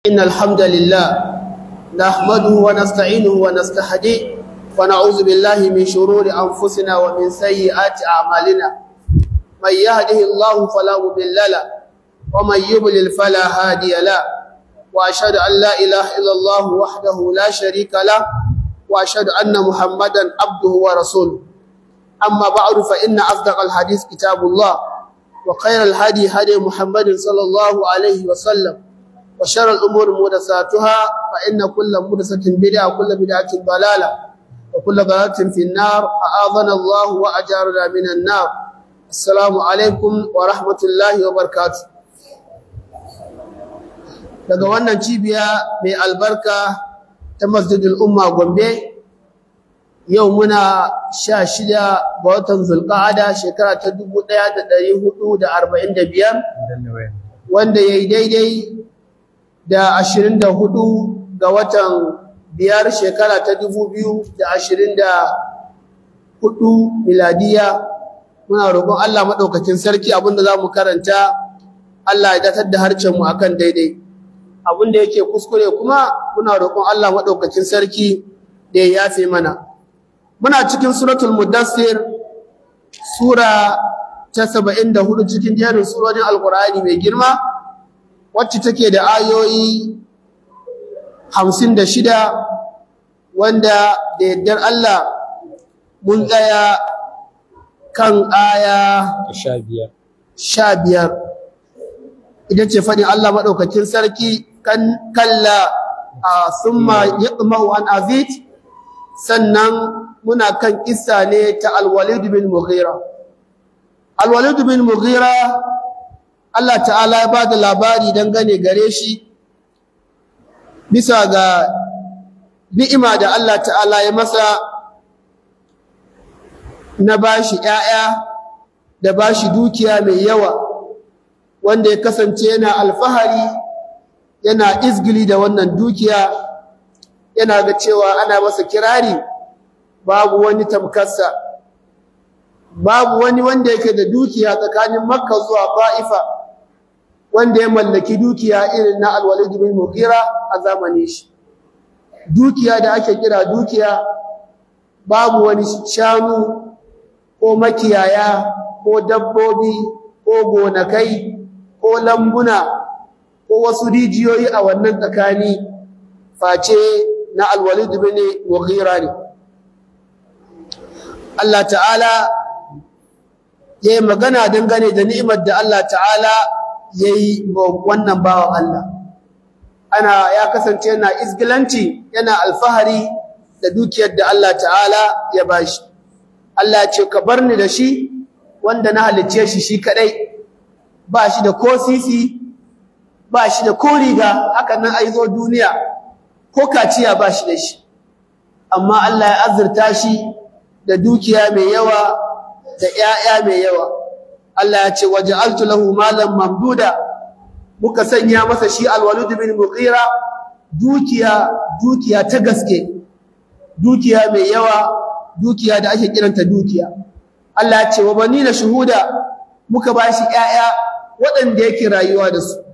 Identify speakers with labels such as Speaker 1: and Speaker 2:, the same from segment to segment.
Speaker 1: إن الحمد لله نحمده ونستعينه ونستهديه ونعوذ بالله من شرور أنفسنا ومن سيئات أعمالنا من يهده الله فلا مضل له ومن يضلل فلا هادي له وأشهد أن لا إله إلا الله وحده لا شريك له وأشهد أن محمدا عبده ورسوله أما بعد فإن أصدق الحديث كتاب الله وخير الهدي هدي محمد صلى الله عليه وسلم وشر الأمور محدثاتها فإن كل محدثة بدعة وكل بدعة ضلالة وكل ضلالة في النار أعاذنا الله وأجارنا من النار السلام عليكم ورحمة الله وبركاته daga wannan cibiya mai albarka ta masjidul umma gombe yau muna sha shida ga watan zulqa'ada shekara ta dubu ɗaya da ɗari hudu da arba'in da biyar wanda ya yi daidai da ashirin da hudu ga watan biyar shekara ta dubu biyu da ashirin da hudu miladiya muna roƙon Allah maɗaukakin sarki abinda za mu karanta Allah ya datar da harcenmu a kan daidai abinda yake kuskure kuma muna roƙon Allah maɗaukakin sarki da ya yafe mana muna cikin suratul mudassir sura ta saba'in da hudu cikin jerin surorin alkur'ani mai girma wacce take da ayoyi hamsin da shida wanda da yardar Allah mun tsaya kan aya sha biyar ita ce faɗin Allah maɗaukakin sarki kan kalla a summa yaqma'u an azid sannan muna kan kissa ne ta alwalid bin mughira alwalid bin mughira Allah ta'ala ya ba da labari dangane gare shi bisa ga ni'ima da Allah ta'ala ya masa na bashi ‘ya'ya da bashi dukiya mai yawa wanda ya kasance yana alfahari yana izgili da wannan dukiya yana ga cewa ana masa kirari babu wani tamkarsa babu wani wanda yake da dukiya tsakanin makka zuwa ba'ifa wanda ya mallaki dukiya irin na alwalid bin mughira a zamanin shi dukiya da ake kira dukiya babu wani shanu ko makiyaya ko dabbobi ko gonakai ko lambuna ko wasu rijiyoyi a wannan tsakani face na alwalid bin mughira ne Allah ta'ala ya yi magana dangane da ni'imar da Allah ta'ala ya yi wannan bawan Allah ana ya kasance yana izgilanci yana alfahari da dukiyar da Allah ta'ala ya bashi Allah ce ka bar ni da shi wanda na halicce shi shi kadai ba shi da ko sisi ba shi da ko riga haka nan ai zo duniya ko kaciya ba shi da shi amma Allah ya azurta shi da dukiya mai yawa da ƴaƴa mai yawa Allah ya ce waja'altu lahu malan mamduda muka sanya masa shi alwalid bin mughira dukiya dukiya ta gaske dukiya mai yawa dukiya da ake kiranta dukiya Allah ya ce wa banina shuhuda muka bashi ƴaƴa waɗanda yake rayuwa da su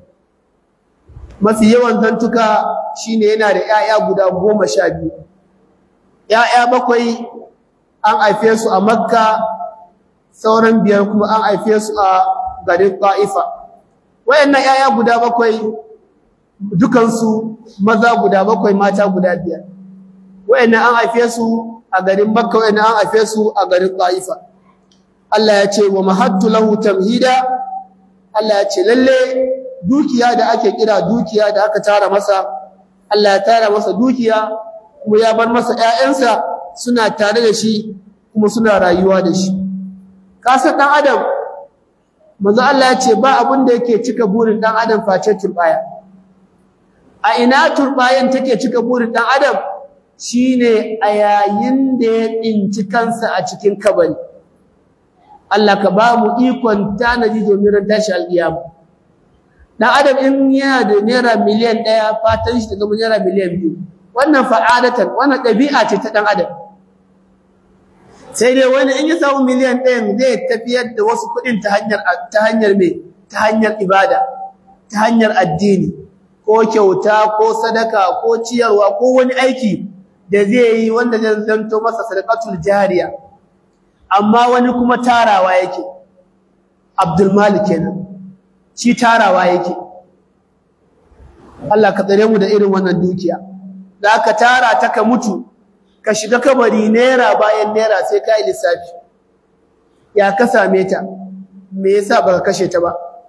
Speaker 1: mafi yawan zantuka shine yana da ƴaƴa guda goma sha biyu ƴaƴa bakwai an haife su a makka sauran biyar kuma an haife su a garin ta'ifa wayannan ƴaƴa guda bakwai dukansu maza guda bakwai mata guda biyar wayannan an haife su a garin makka wayannan an haife su a garin ta'ifa Allah ya ce wa mahattu lahu tamhida Allah ya ce lalle dukiya da ake kira dukiya da aka tara masa Allah ya tara masa dukiya kuma ya bar masa ƴaƴansa suna tare da shi kuma suna rayuwa da shi kasa dan adam manzo Allah ya ce ba abin da yake cika burin dan adam face turbaya a ina turbayan take cika burin dan adam shine a yayin da ya tsinci kansa a cikin kabari Allah ka ba mu ikon tanaji domin ran tashi alƙiyama dan adam in yana da naira miliyan ɗaya fatan shi ta zama naira miliyan biyu wannan fa'adatan wannan ɗabi'a ce ta dan adam sai dai wani in ya samu miliyan ɗayan zai tafiyar da wasu kuɗin ta hanyar ta hanyar me ta hanyar ibada ta hanyar addini ko kyauta ko sadaka ko ciyarwa ko wani aiki da zai yi wanda zai zanto masa sadaqatul jariya amma wani kuma tarawa yake Abdul Malik kenan shi tarawa yake Allah ka tsare mu da irin wannan dukiya da ka tara ta ka mutu ka shiga kabari naira bayan naira sai ka yi lissafi ya ka same ta me yasa baka kashe ta ba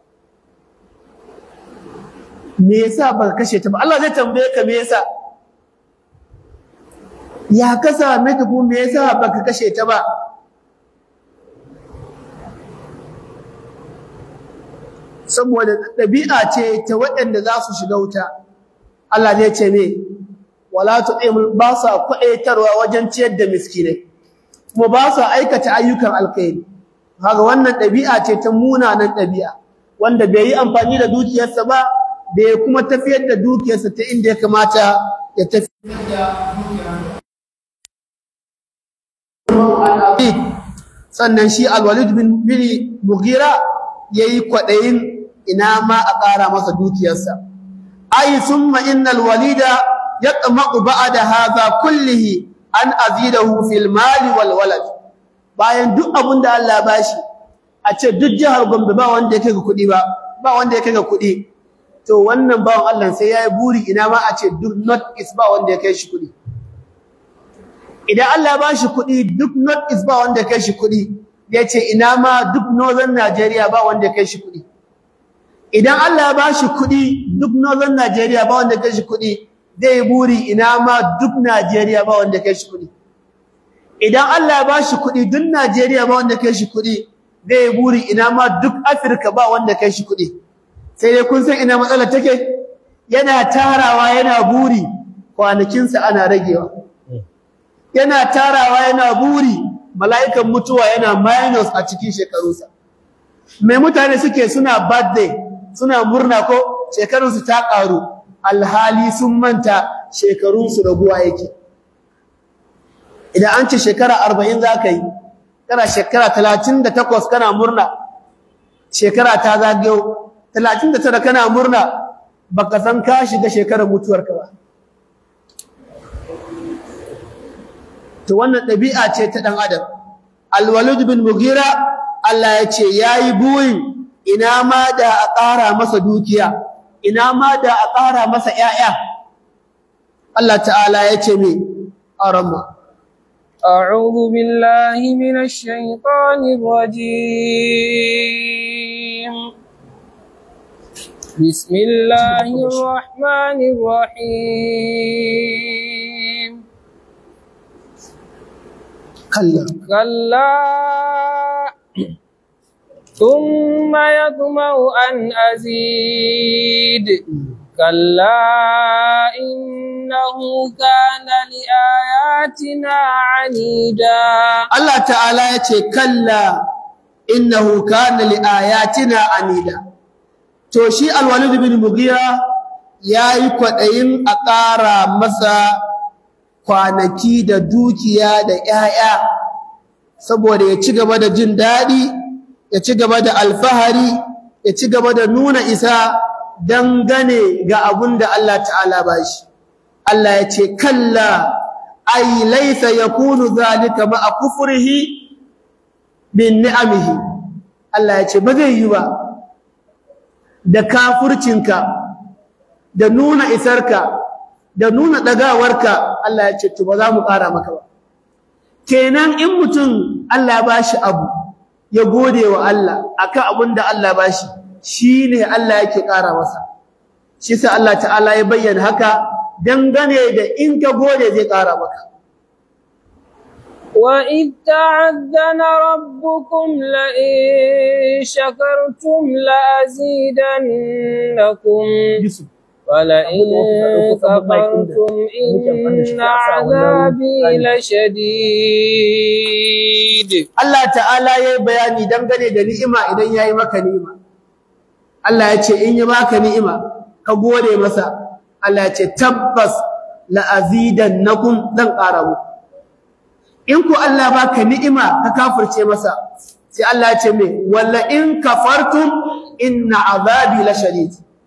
Speaker 1: me yasa baka kashe ta ba Allah zai tambaye ka me yasa ya ka same ta ko me yasa baka kashe ta ba saboda ɗabi'a ce ta waɗanda za su shiga wuta Allah zai ce me wala tu'im ba sa kwaɗaitarwa wajen ciyar da miskinai kuma ba sa aikata ayyukan alkhairi kaga wannan ɗabi'a ce ta munanan ɗabi'a wanda bai yi amfani da dukiyarsa ba bai kuma tafiyar da dukiyarsa ta inda ya kamata ya tafiyar da dukiyarsa sannan shi alwalid bin bin mughira yayi kwaɗayin ina ma a ƙara masa dukiyarsa ay summa innal walida yatma'u ba'da hadha kullihi an azidahu fil mali wal walad bayan duk abun da Allah bashi a ce duk jihar Gombe ba wanda yake ga kuɗi ba ba wanda yake ga kuɗi to wannan bawan Allah sai yayi buri ina ma a ce duk not is ba wanda yake shi kuɗi idan Allah ba shi kuɗi duk not is ba wanda yake shi kuɗi yace ina ma duk northern Nigeria ba wanda yake shi kuɗi idan Allah ba shi kuɗi duk northern Nigeria ba wanda yake shi kuɗi zai buri ina ma duk Najeriya ba wanda kai shi kuɗi idan Allah ya ba shi kuɗi duk Najeriya ba wanda kai shi kuɗi zai buri ina ma duk Afirka ba wanda kai shi kuɗi sai dai kun san ina matsalar take yana tarawa yana buri kwanakinsa ana ragewa yana tarawa yana buri mala'ikan mutuwa yana minus a cikin shekarunsa mai mutane suke suna birthday suna murna ko shekarunsu ta ƙaru alhali sun manta shekarunsu raguwa yake idan an ce shekara arba'in za ka yi kana shekara talatin da takwas kana murna shekara ta zagayo talatin da tara kana murna baka san ka shiga shekarar mutuwarka ba to wannan ɗabi'a ce ta ɗan adam alwalid bin mugira Allah ya ce ya yi burin ina ma da a ƙara masa dukiya ina ma da a ƙara masa ‘ya'ya. Allah ta'ala ya ce mai ƙaranmu.
Speaker 2: أعوذ بالله من الشيطان الرجيم بسم الله الرحمن الرحيم
Speaker 1: كلا
Speaker 2: كلا ثم يطمع أن أزيد كلا إنه كان لآياتنا عنيدا
Speaker 1: Allah ta'ala ya ce kalla innahu kana li ayatina anida to shi alwalid bin mughira yayi kwadayin a ƙara masa kwanaki da dukiya da 'ya'ya saboda ya ci gaba da jin daɗi ya ci gaba da alfahari ya ci gaba da nuna isa dangane ga abun da Allah ta'ala bashi Allah ya ce kalla ay laysa yakunu zalika ma'a kufrihi bin ni'amihi Allah ya ce ba zai yi ba da kafircinka da nuna isarka da nuna dagawarka Allah ya ce to ba za mu ƙara maka ba kenan in mutum Allah ya bashi abu ya gode wa Allah akan abin da Allah ya bashi shine Allah yake ƙara masa shi sa Allah ta'ala ya bayyana haka dangane da in ka gode zai ƙara maka
Speaker 2: وإذ تعذن ربكم لئن شكرتم لأزيدنكم
Speaker 1: Yusuf
Speaker 2: ولئن كفرتم إن عذابي لشديد
Speaker 1: Allah ta'ala ya yi bayani dangane da ni'ima idan ya yi maka ni'ima Allah ya ce in yi maka ni'ima ka gode masa Allah ya ce tabbas la'azidannakum zan ƙara muku in ku Allah baka ni'ima ka kafirce masa sai Allah ya ce me walla in kafartum inna azabi lashadid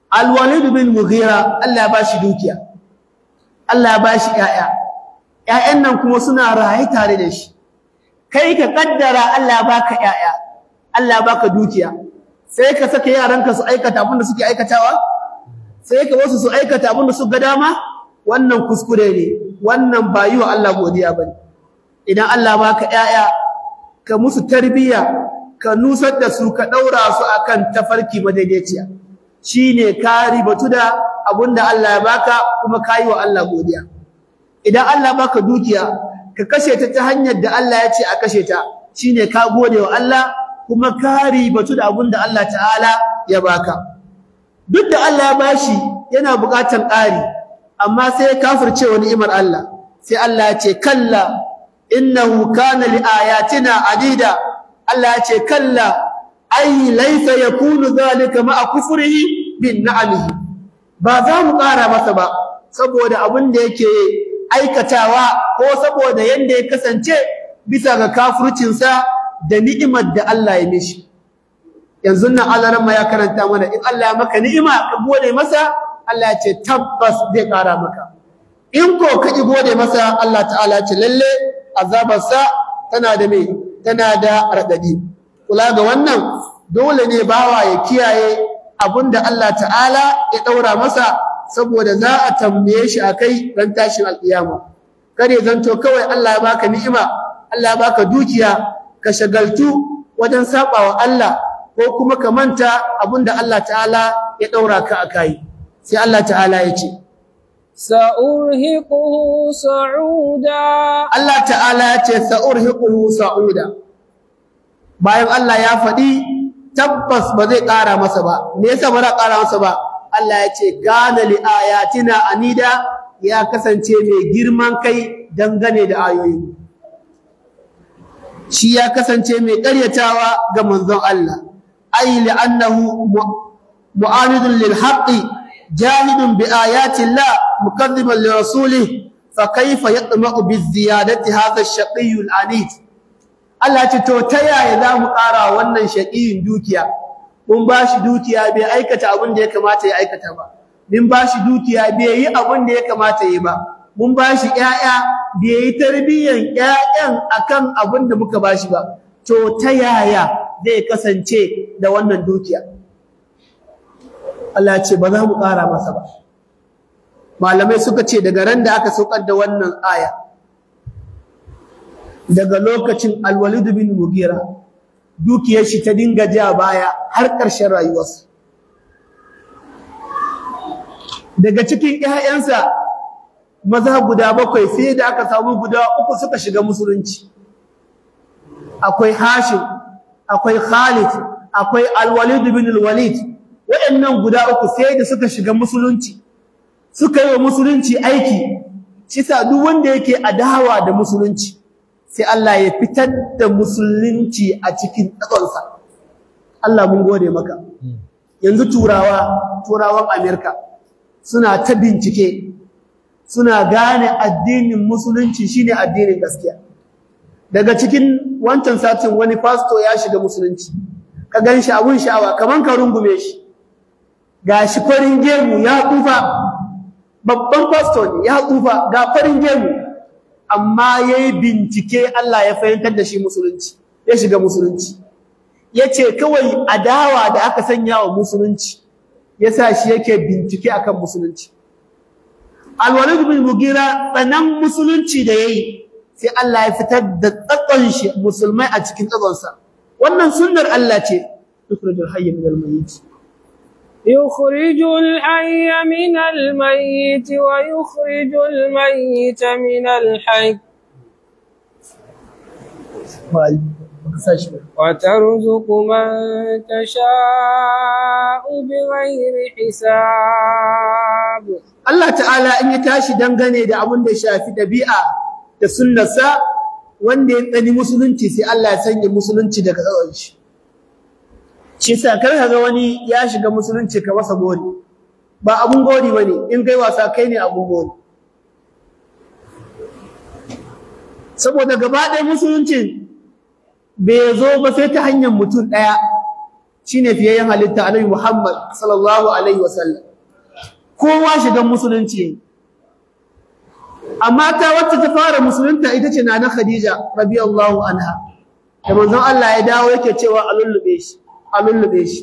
Speaker 1: Al-Walid bin Mughira Allah ya bashi dukiya Allah ya bashi ƴaƴa ƴaƴan nan kuma suna raye tare da shi kai ka kaddara Allah ya baka ƴaƴa Allah ya baka dukiya sai ka saka yaranka su aikata abin da suke aikatawa sai ka wasu su aikata abin da su ga dama wannan kuskure ne wannan ba yi wa Allah godiya bane idan Allah baka ƴaƴa ka musu tarbiyya ka nusar da su ka daura su akan tafarki madaidaiciya shine ka ribatu da abinda Allah ya baka kuma kai wa Allah godiya idan Allah baka dukiya ka kashe ta ta hanyar da Allah ya ce a kashe ta shine ka gode wa Allah kuma ka ribatu da abinda Allah ta'ala ya baka duk da Allah ya bashi yana buƙatar ƙari amma sai ya kafirce wa ni'imar Allah sai Allah ya ce kalla innahu kana li ayatina adida Allah ya ce kalla ai laysa yakunu zalika ma'a kufrihi bin na'amihi ba za mu ƙara masa ba saboda abin da yake aikatawa ko saboda yanda ya kasance bisa ga kafircinsa da ni'imar da Allah ya mishi yanzu nan Allah ya karanta mana in Allah ya maka ni'ima ka gode masa Allah ya ce tabbas zai ƙara maka in ko ka ki gode masa Allah ta'ala ce lalle azabarsa tana da me tana da radadi kula ga wannan dole ne bawa ya kiyaye abinda Allah ta'ala ya daura masa saboda za a tambaye shi akai ran tashin alkiyama kare zanto kawai Allah ya baka ni'ima Allah ya baka dukiya ka shagaltu wajen sabawa Allah ko kuma ka manta abinda Allah ta'ala ya daura ka akai sai Allah ta'ala ya ce
Speaker 2: sa'urhiquhu sa'uda
Speaker 1: Allah ta'ala ya ce sa'urhiquhu sa'uda bayan Allah ya faɗi tabbas ba zai ƙara masa ba me yasa ba za ƙara masa ba Allah ya ce gana li ayatina anida ya kasance mai girman kai dangane da ayoyi shi ya kasance mai ƙaryatawa ga manzon Allah ay li'annahu mu'anidun lil haqqi jahidun bi ayati Allah mukaddiman li rasulih fa kayfa yatma'u bi ziyadati hadha ash-shaqiyyu al-anid Allah ce to ta yaya za mu ƙara wannan shaƙiyin dukiya mun ba shi dukiya bai aikata abin da ya kamata ya aikata ba mun ba shi dukiya bai yi abin da ya kamata ya yi ba mun ba shi ƴaƴa bai yi tarbiyyan ƴaƴan akan abin da muka ba shi ba to ta yaya zai kasance da wannan dukiya Allah ce ba za mu ƙara masa ba malamai suka ce daga ran da aka saukar da wannan aya daga lokacin alwalid bin mugira dukiyar shi ta dinga ja baya har ƙarshen rayuwarsa daga cikin ƴaƴansa maza guda bakwai sai da aka samu guda uku suka shiga musulunci akwai hashim akwai khalid akwai alwalid bin alwalid waɗannan guda uku sai da suka shiga musulunci suka yi wa musulunci aiki shi sa duk wanda yake adawa da musulunci sai Allah ya fitar da musulunci a cikin tsakonsa Allah mun gode maka yanzu turawa turawan Amerika suna ta bincike suna gane addinin musulunci shine addinin gaskiya daga cikin wancan satin wani pastor ya shiga musulunci ka ganshi abun sha'awa kaman ka rungume shi gashi farin gemu ya tsufa babban pastor ne ya tsufa ga farin gemu amma yayi bincike Allah ya fahimtar da shi musulunci ya shiga musulunci yace kawai adawa da aka sanya wa musulunci yasa shi yake bincike akan musulunci Al-Walid bin Mugira tsanan musulunci da yayi sai Allah ya fitar da tsakon shi musulmai a cikin tsakonsa wannan sunnar Allah ce tukhrijul hayy min al-mayyit
Speaker 2: يخرج الحي من الميت ويخرج الميت من الحي وترزق من تشاء بغير حساب
Speaker 1: Allah ta'ala in ya tashi dangane da abin da shafi dabi'a da sunnarsa wanda ya tsani musulunci sai Allah ya sanya musulunci daga tsawon shi shi sa kar ka ga wani ya shiga musulunci ka masa gori ba abun gori bane in kai wasa kai ne abun gori saboda gaba ɗaya musulunci bai zo ba sai ta hanyar mutum ɗaya shine fiyayyen halitta annabi Muhammad sallallahu alaihi wasallam kowa shigan musulunci amma ta wacce ta fara musulunta ita ce nana Khadija radiyallahu anha da manzon Allah ya dawo yake cewa a lullube shi a lullube shi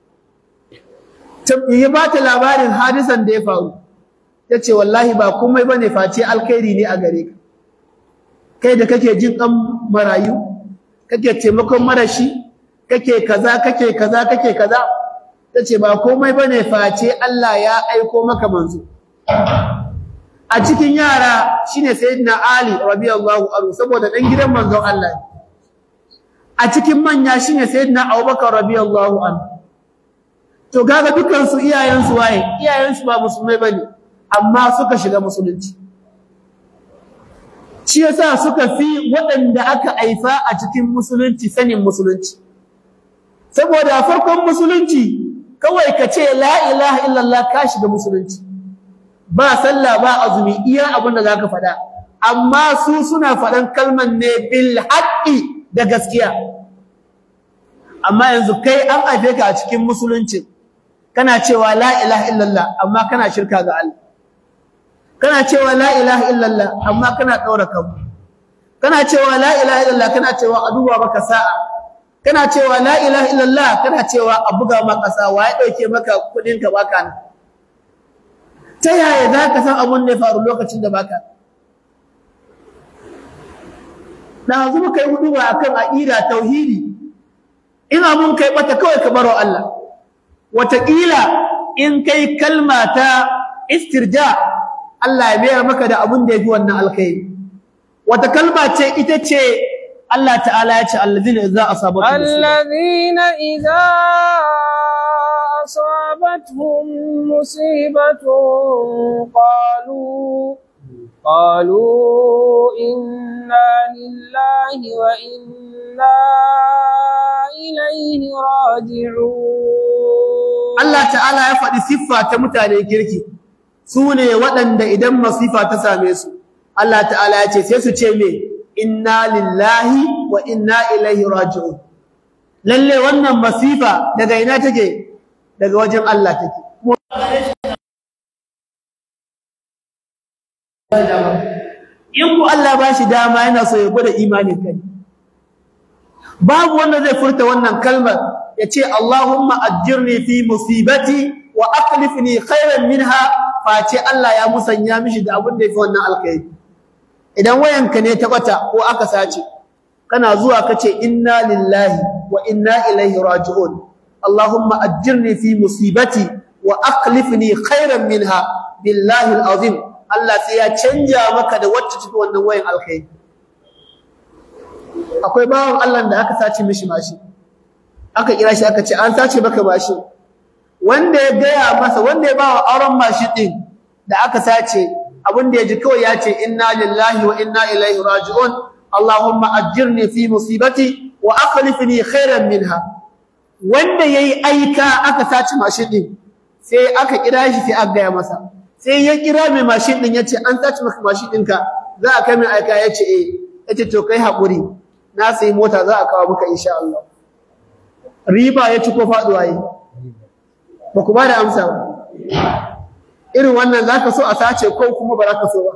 Speaker 1: ya ba ta labarin hadisan da ya faru ya ce wallahi ba komai ba ne face alkhairi ne a gare ka kai da kake jin ɗan marayu kake taimakon marashi kake kaza kake kaza kake kaza ta ce ba komai ba ne face Allah ya aiko maka manzo a cikin yara shine sayyidina Ali radiyallahu anhu saboda dan gidan manzon Allah a cikin manya shine sayyidina Abubakar radiyallahu anhu to kaga dukan su iyayen su waye iyayen su ba musulmai bane amma suka shiga musulunci shi yasa suka fi waɗanda aka haifa a cikin musulunci sanin musulunci saboda farkon musulunci kawai ka ce la ilaha illallah ka shiga musulunci ba sallah ba azumi iya abin da zaka faɗa amma su suna faɗan kalman ne bil haqqi da gaskiya amma yanzu kai an haife ka a cikin musulunci kana cewa la ilaha illallah amma kana shirka ga Allah kana cewa la ilaha illallah amma kana daura kanku kana cewa la ilaha illallah kana cewa a duba maka sa'a kana cewa la ilaha illallah kana cewa a buga maka sa'a wa ya dauke maka kudin ka baka nan ta yaya za ka san abun da ya faru lokacin da baka da yanzu muka yi hudu akan aqida tauhidi in abun kai bata kawai ka baro Allah wataƙila in kai kalma ta istirja Allah ya mayar maka da abun da yafi wannan alkhairi wata kalma ce ita ce Allah ta'ala ya ce allazina idza asabatuhum
Speaker 2: الذين إذا أصابتهم مصيبة قالوا قالوا إنا لله وإنا إليه راجعون
Speaker 1: Allah ta'ala ya faɗi siffa ta mutanen kirki su ne waɗanda idan masifa ta same su Allah ta'ala ya ce sai su ce me inna lillahi wa inna ilaihi raji'un lalle wannan masifa daga ina take daga wajen Allah take in ku Allah ba shi dama yana so ya gwada imanin kai babu wanda zai furta wannan kalmar ya ce Allahumma ajirni fi musibati wa aqlifni khairan minha face Allah ya musanya mishi da abin da yafi wannan alkhairi idan wayanka ne ta bata ko aka sace kana zuwa kace inna lillahi wa inna ilaihi raji'un Allahumma ajirni fi musibati wa aqlifni khairan minha billahi alazim Allah sai ya canja maka da wacce take wannan wayan alkhairi akwai bawan Allah da aka sace mishi mashi aka kira shi aka ce an sace maka mashi wanda ya gaya masa wanda ya bawa auren mashi din da aka sace abin da ya ji kawai ya ce inna lillahi wa inna ilaihi raji'un Allahumma ajirni fi musibati wa akhlifni khairan minha wanda yayi aika aka sace mashin din sai aka kira shi sai aka gaya masa sai ya kira mai mashin din yace an sace maka mashin ɗinka za a kai mai aika yace eh yace to kai hakuri na sai mota za a kawo maka insha Allah riba ya ci ko faduwa yi ba ku ba da amsa ba irin wannan zaka so a sace ko kuma ba za ka so ba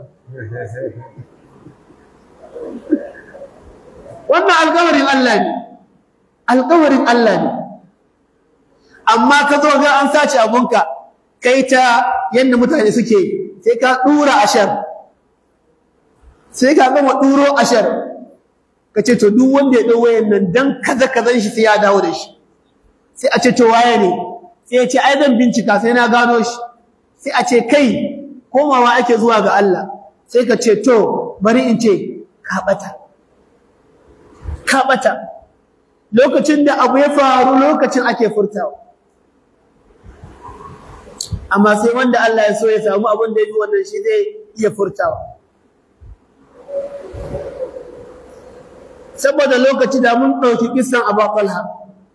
Speaker 1: wannan alƙawarin Allah ne alƙawarin Allah ne amma ka zo ga an sace abunka kai ta yanda mutane suke sai ka dura ashar sai ka gama duro ashar kace to duk wanda ya dau wayan nan dan kaza kazan shi sai ya dawo da shi sai a ce to waye ne sai ya ce ai zan bincika sai na gano shi sai a ce kai komawa ake zuwa ga Allah sai ka ce to bari in ce ka bata ka bata lokacin da abu ya faru lokacin ake furtawa amma sai wanda Allah ya so ya samu abin da yafi wannan shi zai iya furtawa saboda lokaci da mun dauki kissan Abu Talha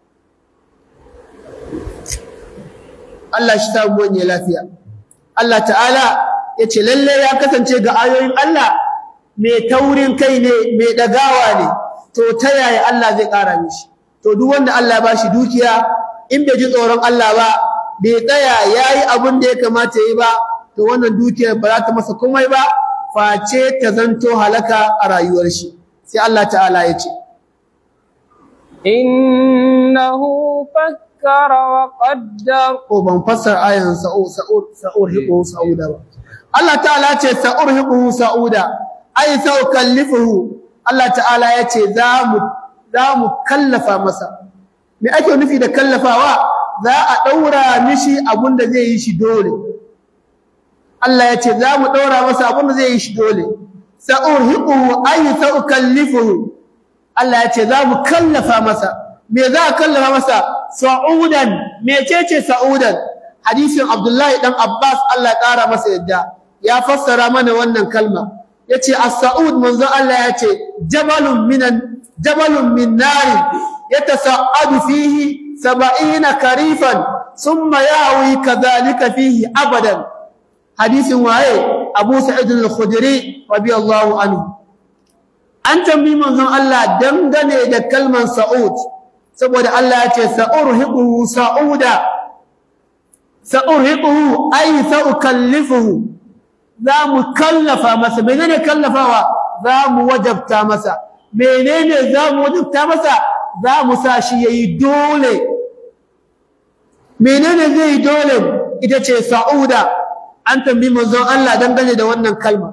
Speaker 1: Allah shi ta wani lafiya Allah ta'ala yace lalle ya kasance ga ayoyin Allah mai taurin kai ne mai dagawa ne to ta yaya Allah zai ƙara mishi to duk wanda Allah ya bashi dukiya in bai ji tsoron Allah ba bai tsaya yayi abin da ya kamata yi ba to wannan dukiyar ba za ta masa komai ba face ta zanto halaka a rayuwar shi sai Allah ta'ala ya ce
Speaker 2: innahu fakkara wa qaddar
Speaker 1: ko ban fassara ayan sa'ur sa'ur sa'ur hiqu sa'uda ba Allah ta'ala ce sa'ur hiqu sa'uda ay sa'ukallifuhu Allah ta'ala ya ce za mu za mu kallafa masa me ake nufi da kallafawa za a daura mishi abun da zai yi shi dole Allah ya ce za mu daura masa abun da zai yi shi dole sa'ur hiqu ay sa'ukallifuhu Allah ya ce za mu kallafa masa me za a kallafa masa sa'udan mecece sa'udan hadisin Abdullahi dan Abbas Allah ya kara masa yadda ya fassara mana wannan kalma yace as-sa'ud manzo Allah yace jabalun minan jabalun min nar yatasa'adu fihi 70 karifan thumma yawi kadhalika fihi abadan hadisin waye Abu Sa'id al-Khudri radiyallahu anhu an tambayi manzon Allah dangane da kalman sa'ud saboda Allah ya ce sa'urhiquhu sa'uda sa'urhiquhu ay sa'ukallifuhu za mu kallafa masa menene kallafawa za mu wajabta masa menene za mu wajabta masa za mu sa shi yayi dole menene zai yi dole ita ce sa'uda an tambayi manzon Allah dangane da wannan kalma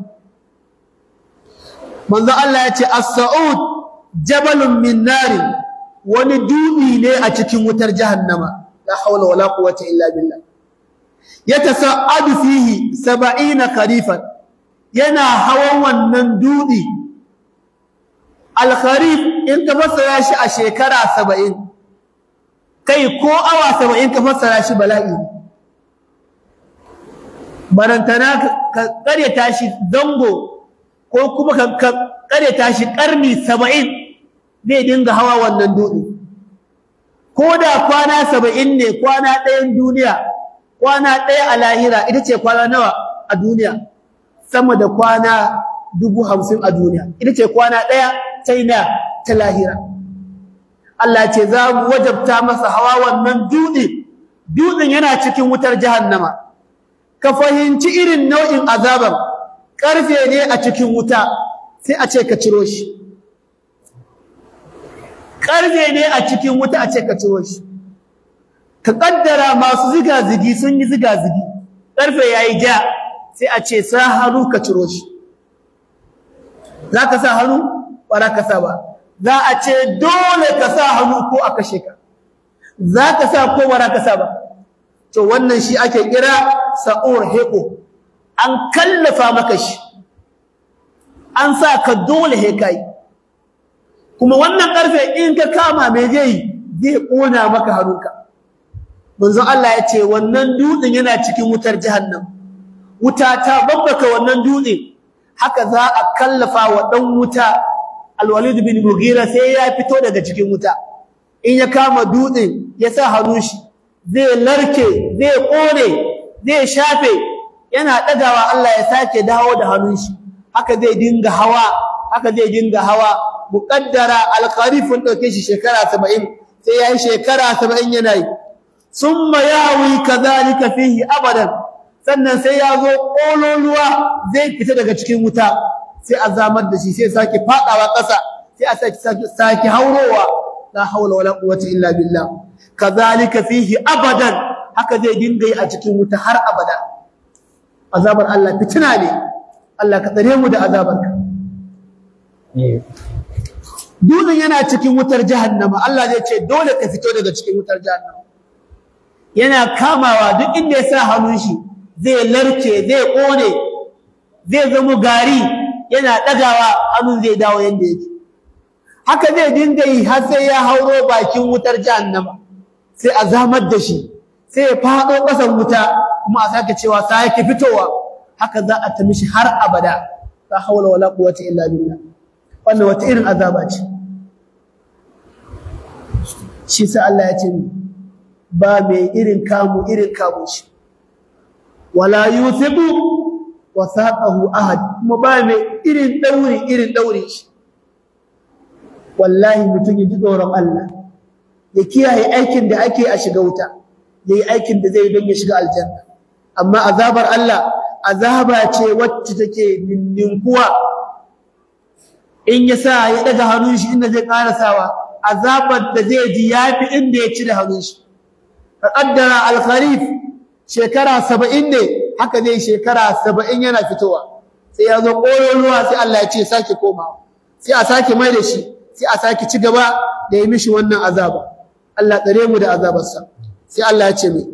Speaker 1: manzo Allah ya ce as-sa'ud jabalun min nari wani dubi ne a cikin wutar jahannama la hawla wala quwwata illa billah yatasa'adu fihi 70 kharifan yana hawan wannan dubi al-kharif in ka fassara shi a shekara 70 kai ko awa 70 ka fassara shi bala'i barantana ka karyata shi zango ko kuma ka karyata shi karni 70 zai dinga hawa wannan dutse ko da kwana 70 ne kwana ɗayan duniya kwana ɗaya a lahira ita ce kwana nawa a duniya sama da kwana dubu hamsin a duniya ita ce kwana ɗaya china ta lahira Allah ce za mu wajabta masa hawa wannan dutse dutsen yana cikin wutar jahannama ka fahimci irin nau'in azaban karfe ne a cikin wuta sai a ce ka ciro shi karfe ne a cikin wuta a ce ka ciro shi ka kaddara masu ziga-zigi sun yi ziga-zigi karfe yayi ja sai a ce sa hannu ka ciro shi za ka sa hannu ba za ka sa ba za a ce dole ka sa hannu ko a kashe ka za ka sa ko ba za ka sa ba to wannan shi ake kira sa'ur heko an kallafa maka shi an sa ka dole he kai kuma wannan karfe in ka kama me zai zai kona maka hannunka manzo Allah ya ce wannan dutsen yana cikin wutar jahannam wuta ta babbaka wannan dutse haka za a kallafa wa dan wuta alwalid bin mughira sai ya fito daga cikin wuta in ya kama dutsen ya sa hannun shi zai larke zai kone zai shafe yana dagawa Allah ya sake dawo da hannun shi haka zai dinga hawa haka zai dinga hawa muqaddara alqarifun dauke shi shekara 70 sai yayi shekara 70 yana yi summa yawi kadhalika fihi abadan sannan sai ya zo kololuwa zai fita daga cikin wuta sai a zamar da shi sai sake fadawa ƙasa sai a sake sake haurowa la haula wala quwwata illa billah kadhalika fihi abadan haka zai dinga yi a cikin wuta har abada azabar Allah fitina ne Allah ka tsare mu da azabarka dutsen yana cikin wutar jahannama Allah zai ce dole ka fito daga cikin wutar jahannama yana kamawa duk inda ya sa hannun shi zai larke zai kone zai zama gari yana dagawa hannun zai dawo yanda yake haka zai dinga yi har sai ya hauro bakin wutar jahannama sai a zamar da shi sai ya fado kasan wuta kuma a sake cewa sai yake fitowa haka za a tami shi har abada la hawla wala quwwata illa billah wannan wata irin azaba ce shi sai Allah ya ce ba mai irin kamu irin kamu shi wala yuthibu wasaqahu ahad kuma ba mai irin dauri irin dauri shi wallahi mutum ya ji tsoron Allah ya kiyaye aikin da ake a shiga wuta yayi aikin da zai don ya shiga aljanna amma azabar Allah azaba ce wacce take ninninkuwa in ya sa ya daga hannun shi inda zai karasawa azabar da zai ji yafi inda ya ci da hannun shi ka kaddara al-kharif shekara 70 ne haka zai shekara 70 yana fitowa sai ya zo koyon ruwa sai Allah ya ce sake komawa sai a sake mai da shi sai a sake ci gaba da yi mishi wannan azaba Allah tsare mu da azabarsa sai Allah ya ce mai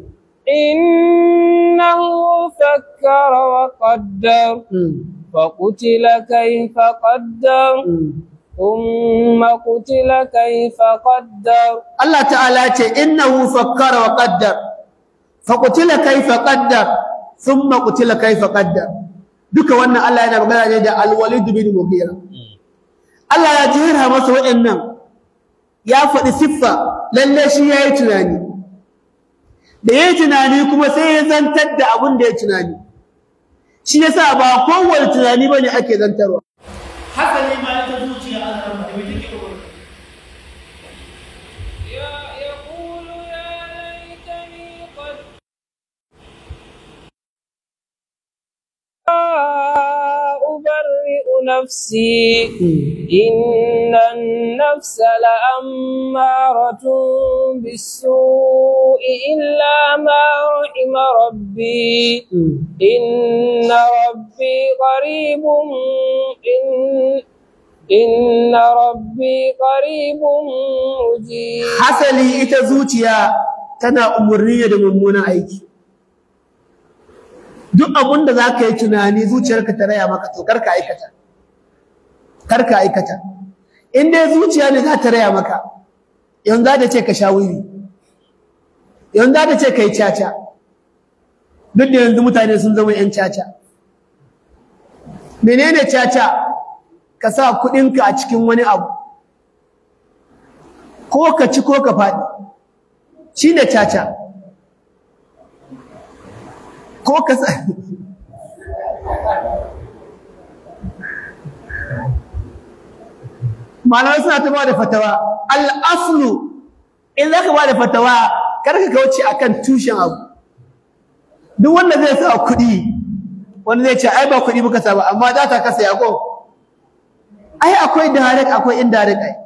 Speaker 2: إنه فكر وقدر فقتل كيف قدر ثم قتل كيف قدر
Speaker 1: Allah ta'ala ce innahu fakkara wa qaddar faqutila kayfa qaddar thumma qutila kayfa qaddar duka wannan Allah yana magana ne da al-Walid bin Mughira Allah ya jira masa waɗannan ya faɗi siffa lalle shi yayi tunani da yayi tunani kuma sai ya zantar da abin da ya tunani shi yasa ba kowane tunani bane ake zantarwa haka ne ma ita zuciya Allah ya faɗi take
Speaker 2: يقول يا ليتني قد أبرئ نفسي إن النفس لأمارة بالسوء إلا ما رحم ربي إن ربي قريب إن إن ربي قريب مجيب
Speaker 1: hasali ita zuciya tana umurni da mummunan aiki duk abin da za ka yi tunani zuciyarka ta raya maka to karka aikata karka aikata in dai zuciya ne za ta raya maka yanzu za ta ce ka sha wuri yanzu za ta ce ka yi caca duk da yanzu mutane sun zama 'yan caca menene caca ka sa kuɗinka a cikin wani abu ko ka ci ko ka faɗi shi ne caca ko ka sa malamai suna ta ba da fatawa al'aslu in za ka ba da fatawa karka kauce a kan tushen abu duk wanda zai sa kuɗi wanda zai ce ai ba kuɗi muka sa ba amma za ta kasa yaƙo ai akwai direct akwai indirect ai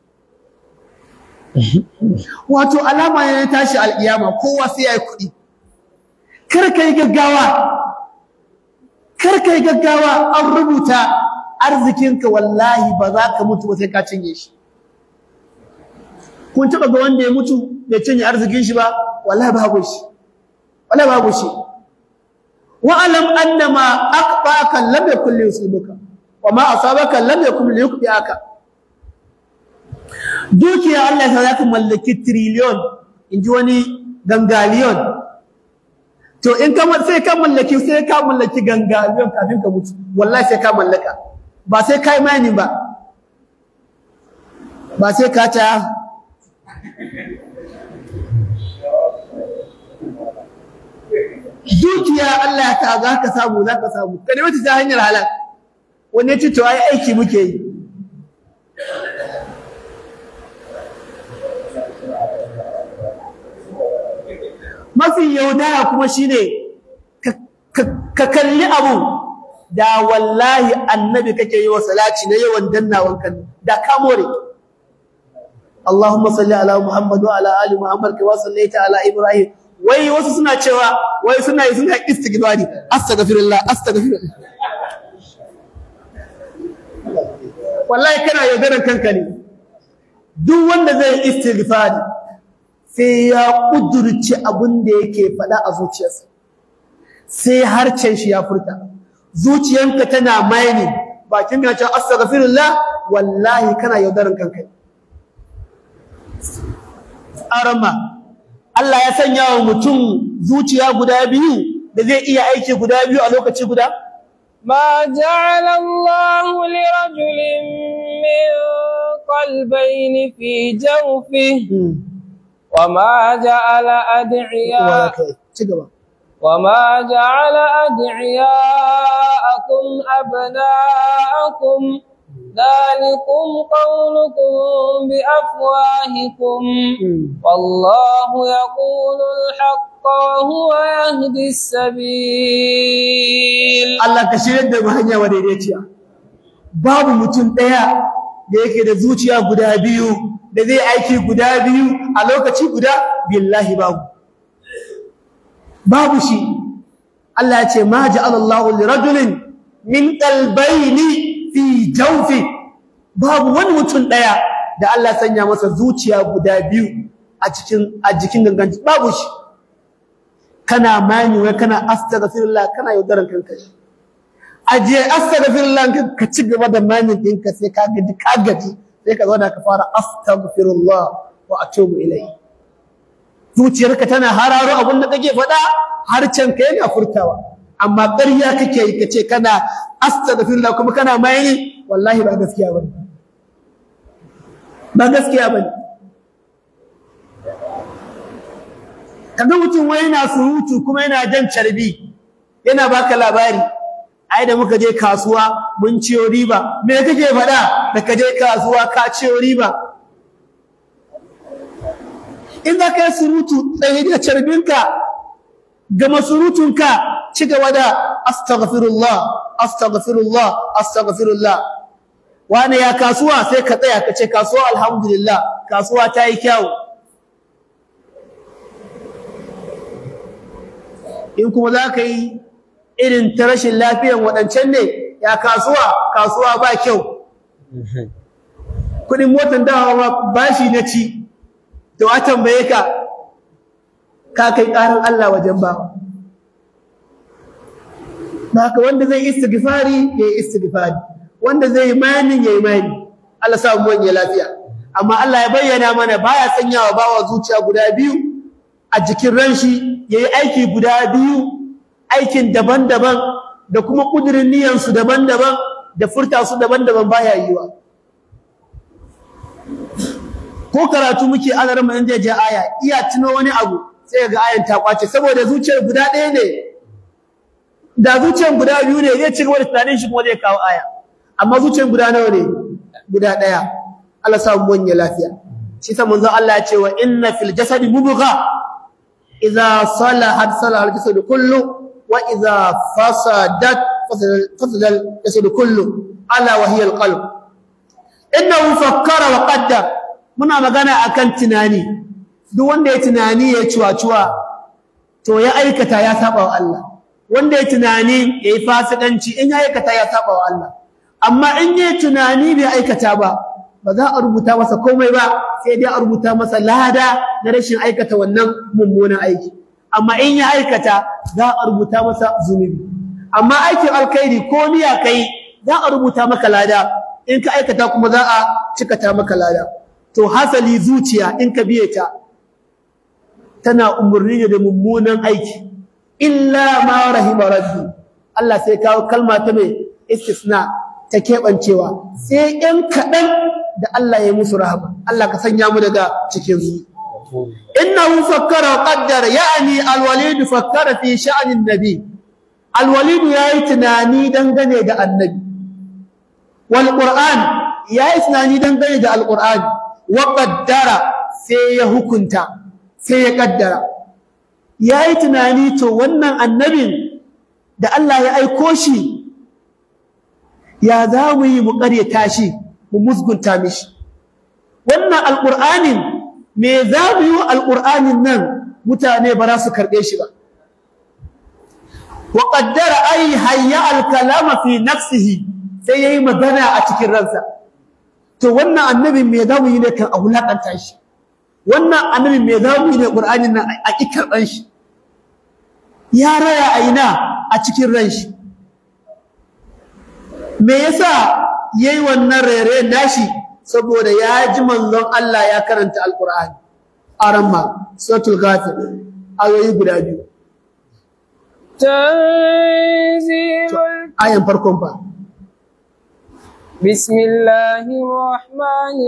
Speaker 1: wato alama ne na tashi alƙiyama kowa sai ya yi kuɗi kar ka yi gaggawa kar ka yi gaggawa an rubuta arzikinka wallahi ba za ka mutu ba sai ka cinye shi kun taɓa ga wanda ya mutu bai cinye arzikin shi ba wallahi babu shi wallahi babu shi wa'alam annama aqbaka lam yakul yusibuka wa ma asabaka lam yakul yuqbiaka dukiya Allah ya zaka mallaki trillion inji wani gangaliyon to in ka sai ka mallaki sai ka mallaki gangaliyon kafin ka mutu wallahi sai ka mallaka ba sai kai mani ba ba sai ka ta dukiya Allah ya ta za ka samu za ka samu ka nemi ta hanyar halal wani ya ce to ai aiki muke yi mafi yaudara kuma shine ka kalli abu da wallahi annabi kake yi wa salati na yawan dannawan kan da ka more Allahumma salli ala Muhammad wa ala ali Muhammad kama sallaita ala Ibrahim wai wasu suna cewa wai suna yi suna istighfari astaghfirullah astaghfirullah wallahi kana yaudarar kanka ne duk wanda zai istighfari sai ya kudurci abin da yake faɗa a zuciyarsa sai harcen shi ya furta zuciyanka tana maini bakin ya ce astaghfirullah wallahi kana yaudarar kanka arama Allah ya sanya wa mutum zuciya guda biyu da zai iya aiki guda biyu a lokaci guda
Speaker 2: ما جعل الله لرجل من قلبين في جوفه وما جعل أدعياء وما جعل أدعياءكم أبناءكم ذلكم قولكم بأفواهكم والله يقول الحق وهو يهدي السبيل
Speaker 1: Allah ka shirya da mu hanya madaidaiciya babu mutum ɗaya da yake da zuciya guda biyu da zai aiki guda biyu a lokaci guda billahi babu babu shi Allah ya ce ma ja'ala Allahu li rajulin min qalbayni fi jawfi babu wani mutum ɗaya da Allah ya sanya masa zuciya guda biyu a cikin a jikin gangan babu shi kana mani wai kana astaghfirullah kana yaudaran kanka aje astaghfirullah ka ci gaba da mani ɗinka sai ka gaji ka gaji sai ka zauna ka fara astaghfirullah wa atubu ilayhi zuciyarka tana hararo abin da kake faɗa harcen ka yana furtawa amma ƙarya kake yi kace kana astaghfirullah kuma kana mani wallahi ba gaskiya bane ba gaskiya bane kaga mutum wai yana surutu kuma yana jan carbi yana baka labari ai da muka je kasuwa mun ciyo riba me kake faɗa da ka je kasuwa ka ciyo riba in za ka yi surutu tsaye da carbinka gama surutunka ci gaba da astaghfirullah astaghfirullah astaghfirullah wani ya kasuwa sai ka tsaya ka ce kasuwa alhamdulillah kasuwa ta yi kyau in kuma za ka yi irin ta rashin lafiyan waɗancan ne ya kasuwa kasuwa ba kyau kudin motar dawa ma bashi na ci to a tambaye ka ka kai ƙarar Allah wajen ba haka wanda zai istighfari ya yi istighfari wanda zai mani ya yi mani Allah sa mu wani lafiya amma Allah ya bayyana mana baya sanyawa bawa zuciya guda biyu a jikin ranshi ya yi aiki guda biyu aikin daban-daban da kuma ƙudurin niyansu daban-daban da furta su daban-daban baya yiwa ko karatu muke ana rama inda je aya iya tuno wani abu sai ga ayan ta kwace saboda zuciyar guda ɗaya ne da zuciyar guda biyu ne zai ci gaba da tunanin shi kuma zai kawo aya amma zuciyar guda nawa ne guda ɗaya Allah sa mu wanye lafiya shi sa manzon Allah ya ce wa inna fil jasadi mubgha idza salahat salaha al jasadu kullu wa idza fasadat fasada al jasadu kullu ala wa hiya al qalb innahu fakkara wa qaddar muna magana akan tunani duk wanda ya tunani ya ciwa-ciwa to ya aikata ya saba wa Allah wanda ya tunani ya yi fasikanci in ya aikata ya saba wa Allah amma in ya tunani bai aikata ba ba za a rubuta masa komai ba sai dai a rubuta masa lada na rashin aikata wannan mummunan aiki amma in ya aikata za a rubuta masa zunubi amma aikin alkhairi ko niyya kai za a rubuta maka lada in ka aikata kuma za a cikata maka lada to hasali zuciya in ka biye ta tana umurni ne da mummunan aiki illa ma rahima rabbi Allah sai kawo kalma ta mai istisna ta kebancewa sai ɗan kaɗan da Allah ya musu rahama Allah ka sanya mu daga cikin su innahu fakkara wa qaddara ya'ni alwalid fakkara fi sha'anin nabi alwalid yayi tunani dangane da annabi wal qur'an yayi tunani dangane da alqur'ani wa qaddara sai ya hukunta sai ya kaddara yayi tunani to wannan annabin da Allah ya aiko shi ya za mu yi mu ƙaryata shi mu musgunta mishi wannan alqur'anin me za mu yi alqur'anin nan mutane ba za su karɓe shi ba wa qaddara ay hayya al-kalama fi nafsihi sai yayi magana a cikin ransa to wannan annabin me za mu yi ne kan a wulaƙanta shi wannan annabin me za mu yi ne ƙur'anin nan a ƙi karɓan shi ya raya a ina a cikin ran shi me yasa yayi wannan rere nashi saboda ya ji manzon Allah ya karanta alƙur'ani aramma suratul ghafir ayoyi guda biyu
Speaker 2: tanzilul
Speaker 1: ayan farkon fa
Speaker 2: بسم الله الرحمن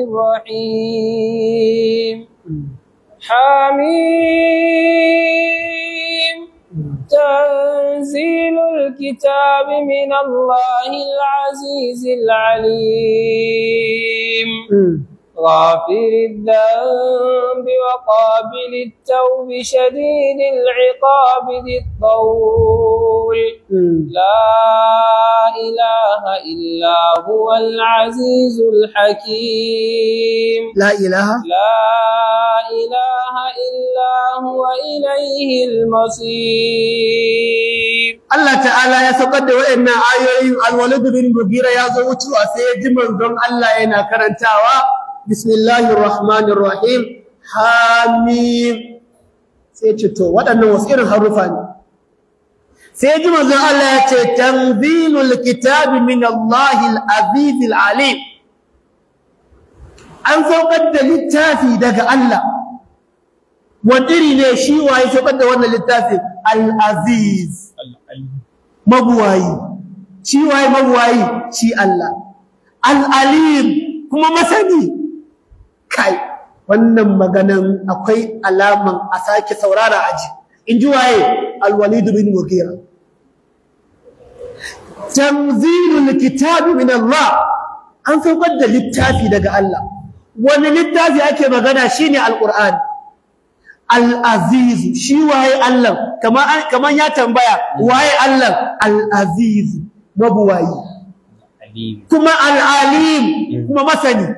Speaker 2: الرحيم حميم تنزيل الكتاب من الله العزيز العليم غافر الذنب وقابل التوب شديد العقاب ذي الطول لا إله إلا هو العزيز الحكيم
Speaker 1: la ilaha
Speaker 2: لا إله إلا هو إليه المصير
Speaker 1: Allah ta'ala ya saukar da waɗannan ayoyin alwalid bin mugira ya zo wucewa sai ya ji manzon Allah yana karantawa bismillahir rahmanir rahim hamim sai ce to waɗannan wasu irin harufa ne sai ji manzon Allah ya ce tanzilul kitabi min Allahil azizil alim an saukar da littafi daga Allah wani iri ne shi waye saukar da wannan littafin al-aziz mabuwayi shi waye mabuwayi shi Allah al-alim kuma masani kai wannan maganan akwai alaman a sake saurara aji in ji waye al-walid bin mughira tanzilul kitabi min Allah an saukar da littafi daga Allah wani littafi ake magana shine al-qur'ani Al-Aziz shi waye Allah kamar kamar ya tambaya waye Allah Al-Aziz mabuwayi kuma Al-Alim kuma masani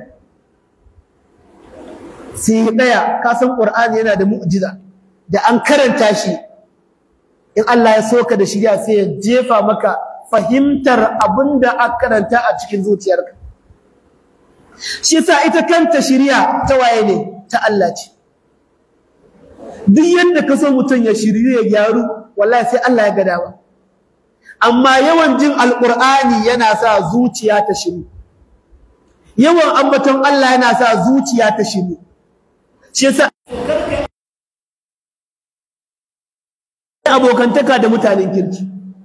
Speaker 1: sai daya ka san Qur'ani yana da mu'jiza da an karanta shi in Allah ya soka da shiriya sai ya jefa maka fahimtar abinda aka karanta a cikin zuciyarka shi yasa ita kanta shiriya ta waye ne ta Allah ce duk yadda ka so mutum ya shirye ya gyaru wallahi sai Allah ya ga dama amma yawan jin alqur'ani yana sa zuciya ta shiru yawan ambaton Allah yana sa zuciya ta shiru shi yasa abokantaka da mutanen kirki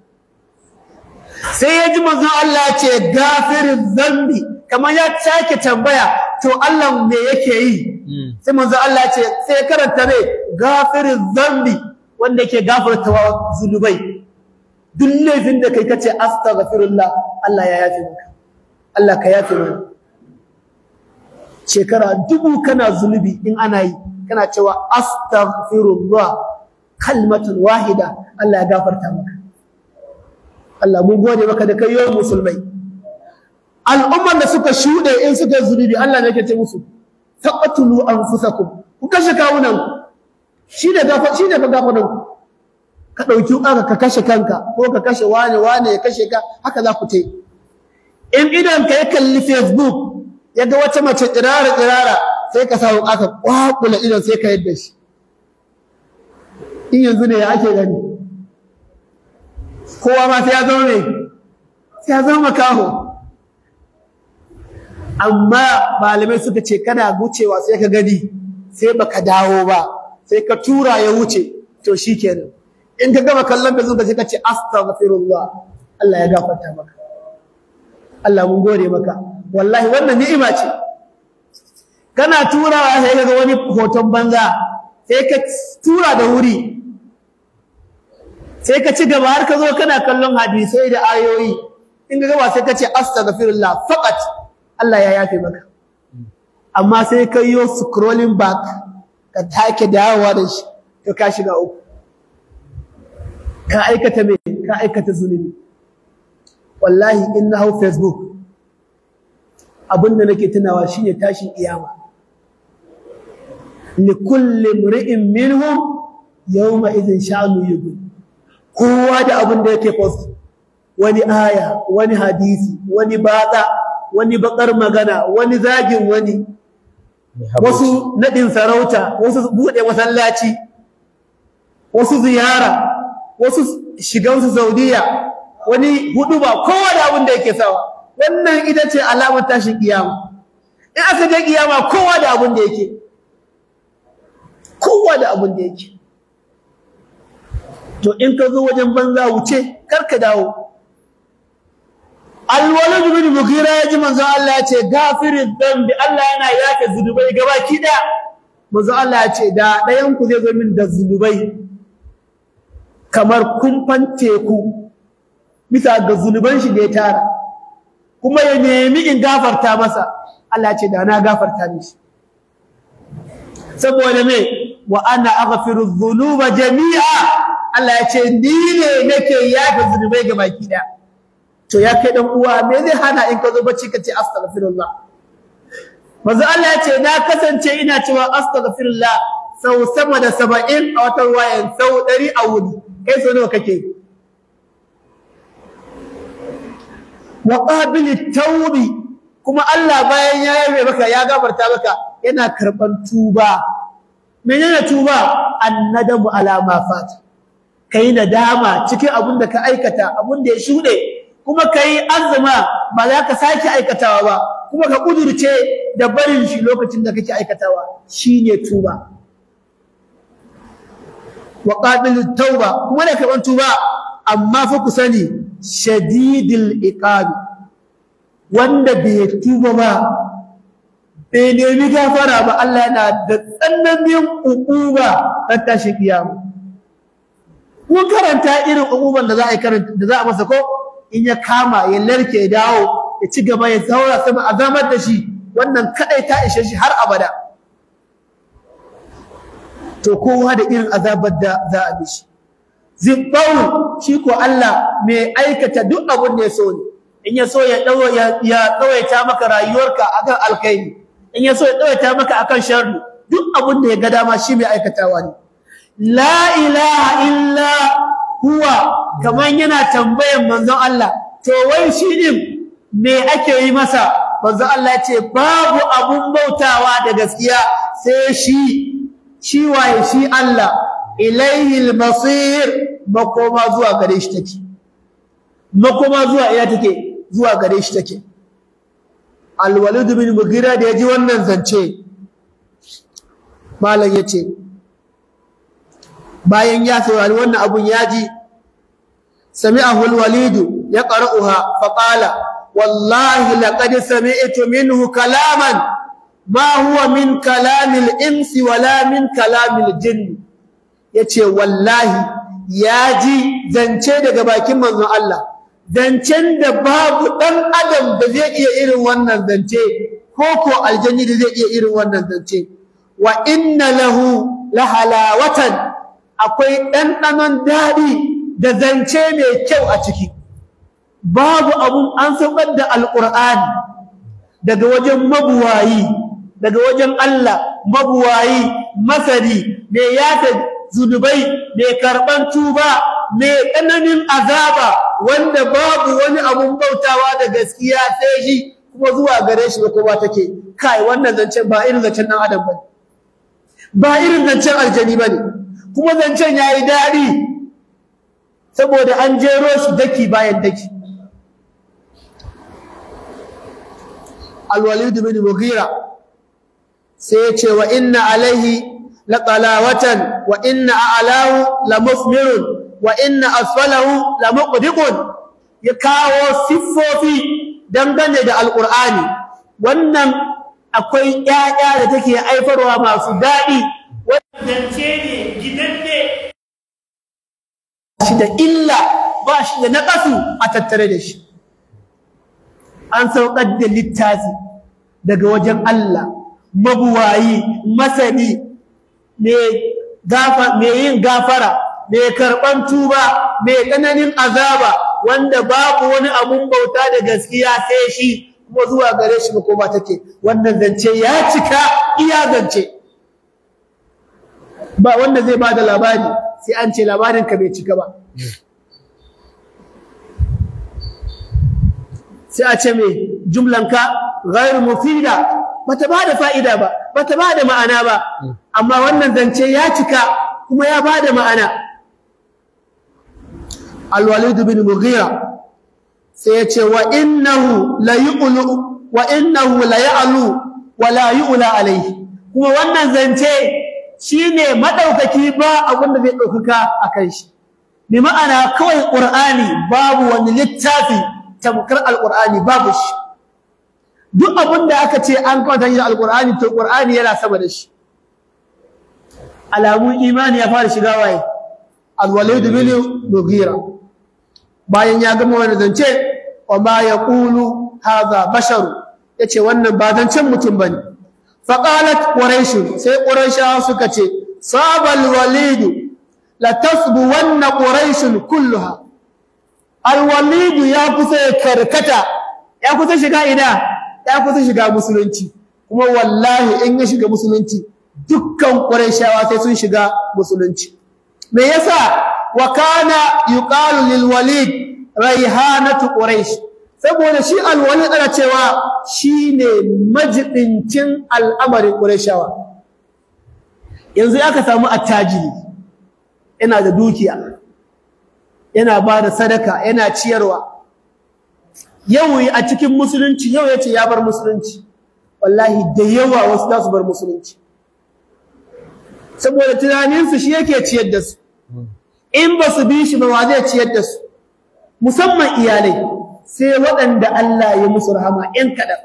Speaker 1: sai ya ji manzon Allah ce gafirin zambi kamar ya sake tambaya to Allah me yake yi sai manzo Allah ya ce sai karanta ne gafirin zambi wanda yake gafarta wa zunubai duk laifin da kai kace astaghfirullah Allah ya yafe maka Allah ka yafe mana shekara dubu kana zunubi in ana yi kana cewa astaghfirullah kalmatun wahida Allah ya gafarta maka Allah mun gode maka da kai yawan musulmai al'umman da suka shuɗe in suka zunubi Allah ne yake ce musu taqtulu anfusakum ku kashe kawunan shi ne gafa shi ne ka gafa nan ka dauki aka ka kashe kanka ko ka kashe wani wani ya kashe ka haka za ku tai in idan ka ya kalli facebook ya ga wata mace tsirara tsirara sai ka sa aka kwakula idan sai ka yadda shi in yanzu ne ya ake gani kowa ma sai ya zama ne sai ya zama makaho amma malamai suka ce kana gucewa sai ka gani sai baka dawo ba sai ka tura ya wuce to shikenan in ka gama kallon da zuka sai ka ce astaghfirullah Allah ya gafarta maka Allah mun gode maka wallahi wannan ni'ima ce kana turawa sai ka ga wani hoton banza sai ka tura da wuri sai ka ci gaba har ka zo kana kallon hadisai da ayoyi in ka gaba sai ka ce astaghfirullah faqat Allah ya yafe maka amma sai ka yi scrolling back ka take dawowa da shi to ka shiga uku ka aikata me ka aikata zunubi wallahi in na hau facebook abinda nake tunawa shine tashin kiyama li kulli mri'in minhum yawma idhin sha'nu yughni kowa da abin da yake post wani aya wani hadisi wani batsa wani bakar magana wani zagin wani wasu nadin sarauta wasu bude masallaci wasu ziyara wasu shigansu saudiya wani huduba kowa da abin da yake sawa wannan ita ce alamar tashin kiyama in aka je kiyama kowa da abin da yake kowa da abin da yake to in ka zo wajen banza wuce kar ka dawo alwalid bin mughira ya ji manzo Allah ya ce gafirin dambi Allah yana yafe zunubai gabaki daya manzo Allah ya ce da ɗayan ku zai zo min da zunubai kamar kumfan teku bisa ga zunuban shi da ya tara kuma ya nemi in gafarta masa Allah ce da na gafarta mishi saboda me wa ana aghfiru dhunuba jami'a Allah ya ce ni ne nake yafe zunubai ga baki daya to ya kai dan uwa me zai hana in ka zo bacci ka ce astaghfirullah manzo Allah ya ce na kasance ina cewa astaghfirullah sau sama da 70 a wata ruwayan sau 100 a wuni kai so nawa kake wa qabil tawbi kuma Allah bayan ya yabe maka ya gafarta maka yana karban tuba menene tuba annadamu ala ma fat kai nadama cikin abin da ka aikata abin da ya shude kuma kai azuma ba za ka sake aikatawa ba kuma ka kudurce da barin shi lokacin da kake aikatawa shine tuba wa qabil tauba kuma da karban tuba amma fa ku sani shadidil iqab wanda bai tuba ba bai nemi gafara ba Allah yana da tsananin uquba ran tashi kiyama kun karanta irin uquban da za a yi karanta da za a masa ko in ya kama ya larke ya dawo ya ci gaba ya zaura sama azamar da shi wannan kadai ta ishe shi har abada to kowa da irin azabar da za a bi shi zibbawu shi ko Allah mai aikata duk abin da ya so ne in ya so ya dawo ya tsawaita maka rayuwarka akan alkhairi in ya so ya tsawaita maka akan sharri duk abin da ya ga dama shi mai aikatawa ne la ilaha illa huwa kaman yana tambayan manzon Allah to wai shi din me ake yi masa manzon Allah ya ce babu abun bautawa da gaskiya sai shi shi waye shi Allah ilaihi al-masir makoma zuwa gare shi take makoma zuwa ina take zuwa gare shi take al-walid bin mughira da yaji wannan zance malam yace bayan ya saurari wannan abun yaji sami'ahu al-walid yaqra'uha fa qala wallahi laqad sami'tu minhu kalaman ma huwa min kalamil insi wala min kalamil jinni yace wallahi ya ji zance daga bakin manzon Allah zancen da babu dan adam da zai iya irin wannan zance ko ko aljanni da zai iya irin wannan zance wa inna lahu lahalawatan akwai ɗanɗanon daɗi da zance mai kyau a ciki babu abun an saukar da alƙur'ani daga wajen mabuwayi daga wajen Allah mabuwayi masari mai yata zunubai mai karban tuba mai tsananin azaba wanda babu wani abun bautawa da gaskiya sai shi kuma zuwa gare shi ba kowa take kai wannan zancen ba irin zancen dan adam bane ba irin zancen aljani bane kuma zancen yayi dadi saboda an jero shi daki bayan daki al-walid bin mughira sai ya ce wa inna alaihi laqalawatan wa inna a'lahu lamusmirun wa inna asfalahu lamuqdiqun ya kawo siffofi dangane da alqur'ani wannan akwai ƴaƴa da take aifarwa masu dadi wannan ce ne gidanne shi da illa ba shi da naqasu a tattare da shi an saukar da littafi daga wajen Allah mabuwayi masani mai yin gafara mai karɓan tuba mai tsananin azaba wanda babu wani abun bauta da gaskiya sai shi kuma zuwa gare shi makoma take wannan zance ya cika iya zance ba wanda zai ba da labari sai an ce labarinka bai cika ba sai a ce mai jumlanka ghairu mufida bata bada fa'ida ba bata bada ma'ana ba amma wannan zance ya cika kuma ya bada ma'ana al-walid bin mughira sai ya ce wa innahu la yu'lu wa innahu la ya'lu wa la yu'la alayhi kuma wannan zance shine madaukaki ba abin da zai daukaka akan shi bi ma'ana kawai qur'ani babu wani littafi tamkar al-qur'ani babu shi duk abin da aka ce an kawata shi da alkur'ani to qur'ani yana sama da shi alamun imani ya fara shiga waye al-walid bin mughira bayan ya gama wannan zance wa ma yaqulu hadha basharu yace wannan ba zancen mutum bane fa qalat quraish sai quraisha suka ce sabal walid la tasbu wanna quraish kulluha al-walid ya kusa karkata ya kusa shiga ina ya kusa shiga musulunci kuma wallahi in ya shiga musulunci dukkan quraishawa sai sun shiga musulunci me yasa wa kana yuqalu lil walid raihanatu quraish saboda shi al walid ana cewa shine majidincin al'amarin quraishawa yanzu aka samu attajiri yana da dukiya yana ba da sadaka yana ciyarwa yau a cikin musulunci yau yace ya bar musulunci wallahi da yawa wasu za su bar musulunci saboda tunaninsu shi yake ciyar da su in ba su bi shi ba wa zai ciyar da su musamman iyalai sai waɗanda Allah ya musu rahama ‘yan kaɗan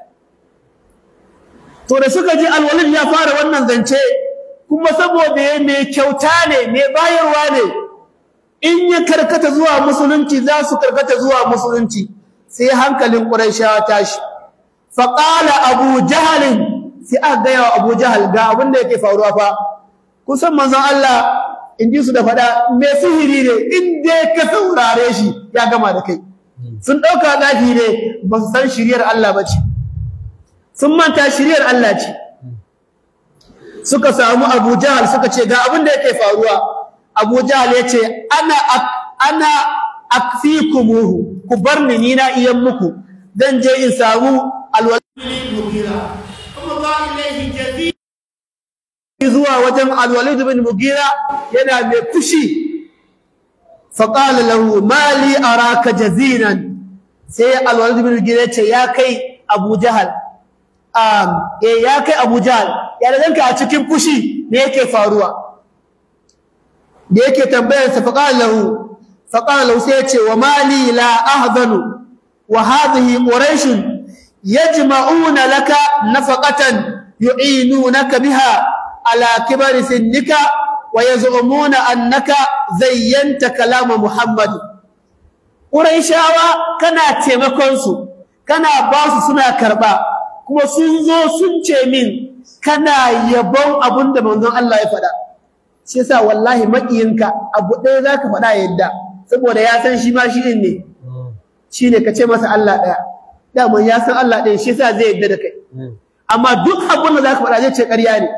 Speaker 1: to da suka ji alwalid ya fara wannan zance kuma saboda ya mai kyauta ne mai bayarwa ne in ya karkata zuwa musulunci za su karkata zuwa musulunci sai hankalin ƙuraishawa tashi faƙala abu jahalin sai aka gaya wa abu jahal ga abin da yake faruwa fa kusan manzon Allah in ji su da faɗa me sihiri ne in dai ka saurare shi ya gama da kai sun ɗauka zafi ne ba su san shiriyar Allah ba ce sun manta shiriyar Allah ce suka samu abu jahal suka ce ga abin da yake faruwa abu jahal ya ce ana ana akfikumuhu ku bar ni ni na iyan muku zan je in samu alwalid mugira kuma ba ilaihi jazi zuwa wajen alwalid bin mugira yana mai fushi faqala lahu mali araka jazinan sai alwalid bin mugira ce ya kai abu jahal um eh ya kai abu jahal ya danka a cikin fushi ne yake faruwa da yake tambayar sa faqala lahu فقال له سيتي وما لي لا أهذن وهذه قريش يجمعون لك نفقة يعينونك بها على كبر سنك ويزعمون أنك زينت كلام محمد قريشاوا كنا تيمكونسو كنا باسو سنا كربا kuma sun zo sun ce min kana yabon abin da manzon Allah ya faɗa shi yasa wallahi makiyinka abu ɗaya zaka faɗa yadda saboda ya san shi ma shi ne shi ne ka ce masa Allah ɗaya daman ya san Allah ɗaya shi sa zai yadda da kai amma duk abin da za ka faɗa zai ce ƙarya ne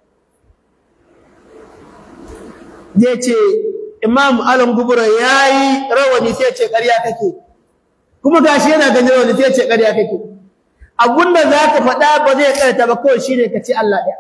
Speaker 1: zai ce imam alam gubura ya yi rawani sai ce ƙarya kake kuma ga shi yana ganin rawani sai ce ƙarya kake abin da za ka faɗa ba zai ƙarta ba kawai shi ne ka ce Allah ɗaya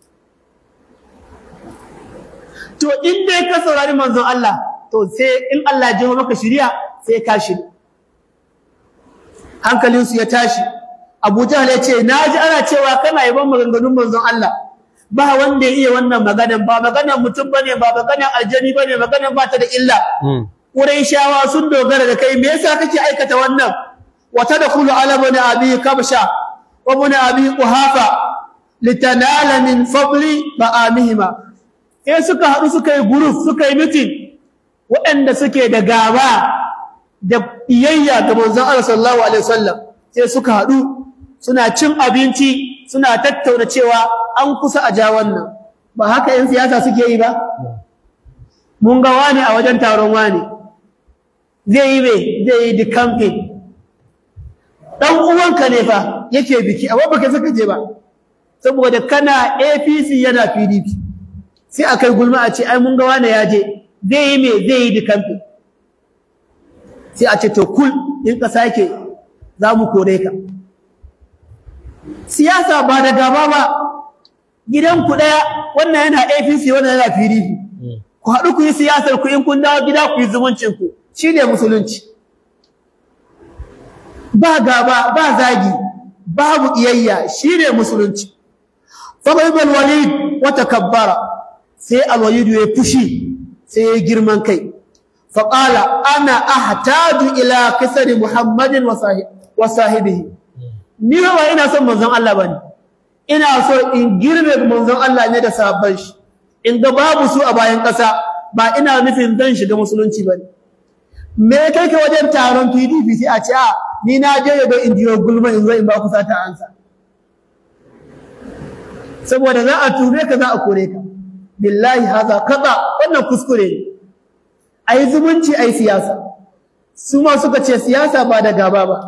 Speaker 1: to in dai ka saurari manzon Allah to sai in Allah ya jima maka shiriya sai ka shiri hankalinsu ya tashi Abu Jahl ya ce naji ana cewa kana yaban maganganun manzon Allah ba wanda ya iya wannan maganan ba maganan mutum bane ba maganan aljani bane maganan ba ta da illa Qurayshawa sun dogara da kai me yasa kake aikata wannan wa tadkhulu ala bani abi kabsha wa bani abi quhafa litanala min fadli ba'amihima sai suka haɗu suka yi group suka yi meeting waɗanda suke da gaba da iyayya ga manzon Allah sallallahu alaihi wasallam sai suka haɗu suna cin abinci suna tattauna cewa an kusa a ja wannan ba haka yan siyasa suke yi ba mun ga wani a wajen taron wani zai yi me zai yi the campaign dan uwanka ne fa yake biki amma baka saka je ba saboda kana APC yana PDP sai akai gulma a ce ai mun ga wani ya je zai yi me zai yi dikamfi sai a ce to kul in ka sake za mu kore ka siyasa ba da gaba ba gidan ku daya wannan yana APC wannan yana PDP ku haɗu ku yi siyasar ku in kun dawo gida ku yi zumuncin ku shine musulunci ba gaba ba zagi babu iyayya shine musulunci fa baybal walid wa takabbara sai alwalid ya fushi sai ya girman kai faƙala ana ahtaju ila kisari muhammadin wa sahibihi ni ba ina son manzon Allah bane ina so in girbe manzon Allah ne da sahabban shi in ga babu su a bayan ƙasa ba ina nufin zan shiga musulunci ba ne me kai ka wajen taron pdp sai a ce a ni na je ya ga indiyo gulma in zo in ba ku sata ansa saboda za a ture ka za a kore ka billahi haza kaza wannan kuskure ne ai zumunci ai siyasa su ma suka ce siyasa ba da gaba ba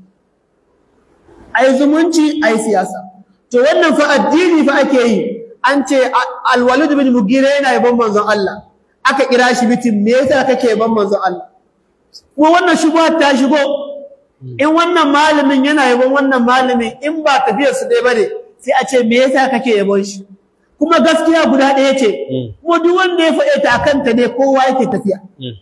Speaker 1: ai zumunci ai siyasa to wannan fa addini fa ake yi an ce alwalid bin mugira yana yaban manzon Allah aka kira shi mitin me yasa kake yaban manzon Allah ko wannan shubha ta shigo in wannan malamin yana yaban wannan malamin in ba tafiyar su dai bane sai a ce me yasa kake yabon shi kuma gaskiya guda ɗaya ce kuma duk wanda ya faɗe ta akan ta ne kowa yake tafiya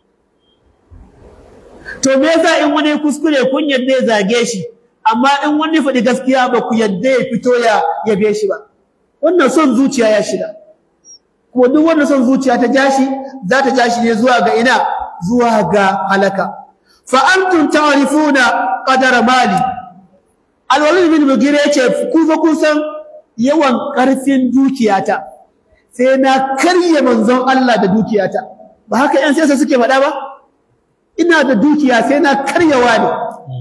Speaker 1: to me yasa in wani kuskure kun yadda ya zage shi amma in wani faɗi gaskiya ba ku yadda ya fito ya yabe shi ba wannan son zuciya ya shiga kuma duk wannan son zuciya ta jashi za ta jashi ne zuwa ga ina zuwa ga halaka fa antum ta'rifuna qadara mali alwalid bin mugira yace ku fa kun san yawan karfin dukiyata sai na karye manzon Allah da dukiyata ba haka yan siyasa suke faɗa ba ina da dukiya sai na karyawa ne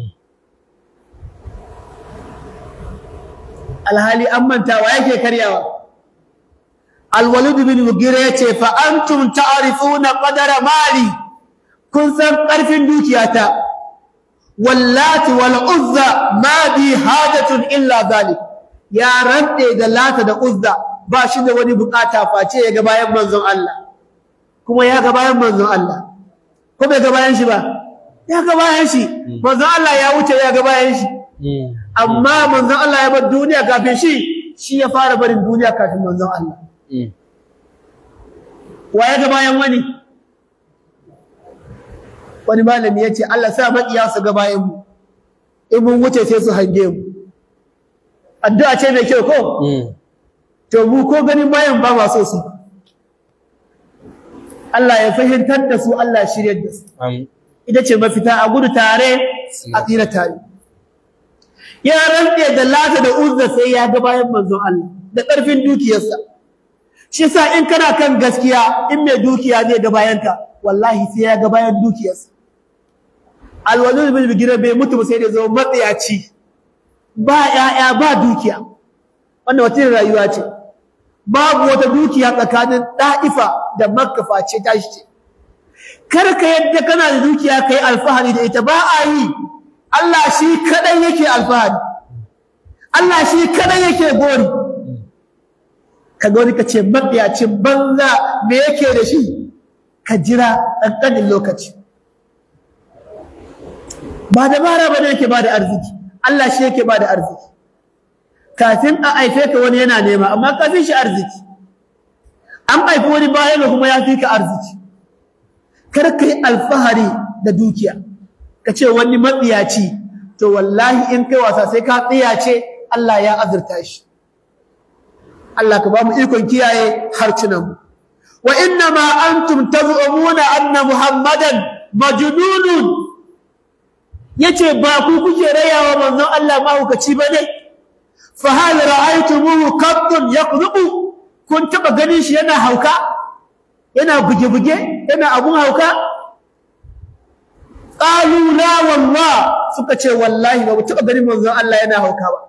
Speaker 1: alhali an manta wa yake karyawa alwalid bin mugira yace fa antum ta'rifuna qadara mali kun san karfin dukiyata wallati wal uzza ma bi hajatun illa zalik ya rande da lata da uzza ba shi da wani bukata face ya ga bayan manzon Allah kuma ya ga bayan manzon Allah ko bai ga bayan shi ba ya ga bayan shi manzon Allah ya wuce ya ga bayan shi amma manzon Allah ya bar duniya kafin shi shi ya fara barin duniya kafin manzon Allah wa ya ga bayan wani wani malami ya ce Allah sa maƙiya su ga bayan mu in mun wuce sai su hange mu addu'a ce mai kyau ko to mu ko ganin bayan ba ma so su Allah ya fahimtar da su Allah shiryar da su ita ce mafita a gudu tare a tsira tare ya rantse da lata da uzza sai ya ga bayan manzon Allah da ƙarfin dukiyarsa shi sa in kana kan gaskiya in mai dukiya zai ga bayanka wallahi sai ya ga bayan dukiyarsa alwalid bin bigira bai mutu ba sai da zama matsayaci ba ƴaƴa ba dukiya wannan wata rayuwa ce babu wata dukiya tsakanin da'ifa da makka face ta shi ce kar ka yadda kana da dukiya kai alfahari da ita ba a yi Allah shi kadai yake alfahari Allah shi kadai yake gori ka gori ka ce matsayacin banza me yake da shi ka jira ɗanɗanin lokaci ba dabara ba ne yake ba da arziki Allah shi yake ba da arziki kafin a haife ka wani yana nema amma kafin shi arziki an haifi wani bayan kuma ya fi ka arziki kar ka yi alfahari da dukiya ka ce wani matsiyaci to wallahi in kai wasa sai ka tsiyace Allah ya azurta shi Allah ka ba mu ikon kiyaye harcunan mu wa inna ma antum tazumuna anna muhammadan majnunun yace ba ku kuke rayawa manzon Allah mahaukaci bane fa hal ra'aytumuhu qattun yaqdubu kun taba ganin shi yana hauka yana buge-buge yana abun hauka qalu la wallah suka ce wallahi ba mu taba ganin manzon Allah yana hauka ba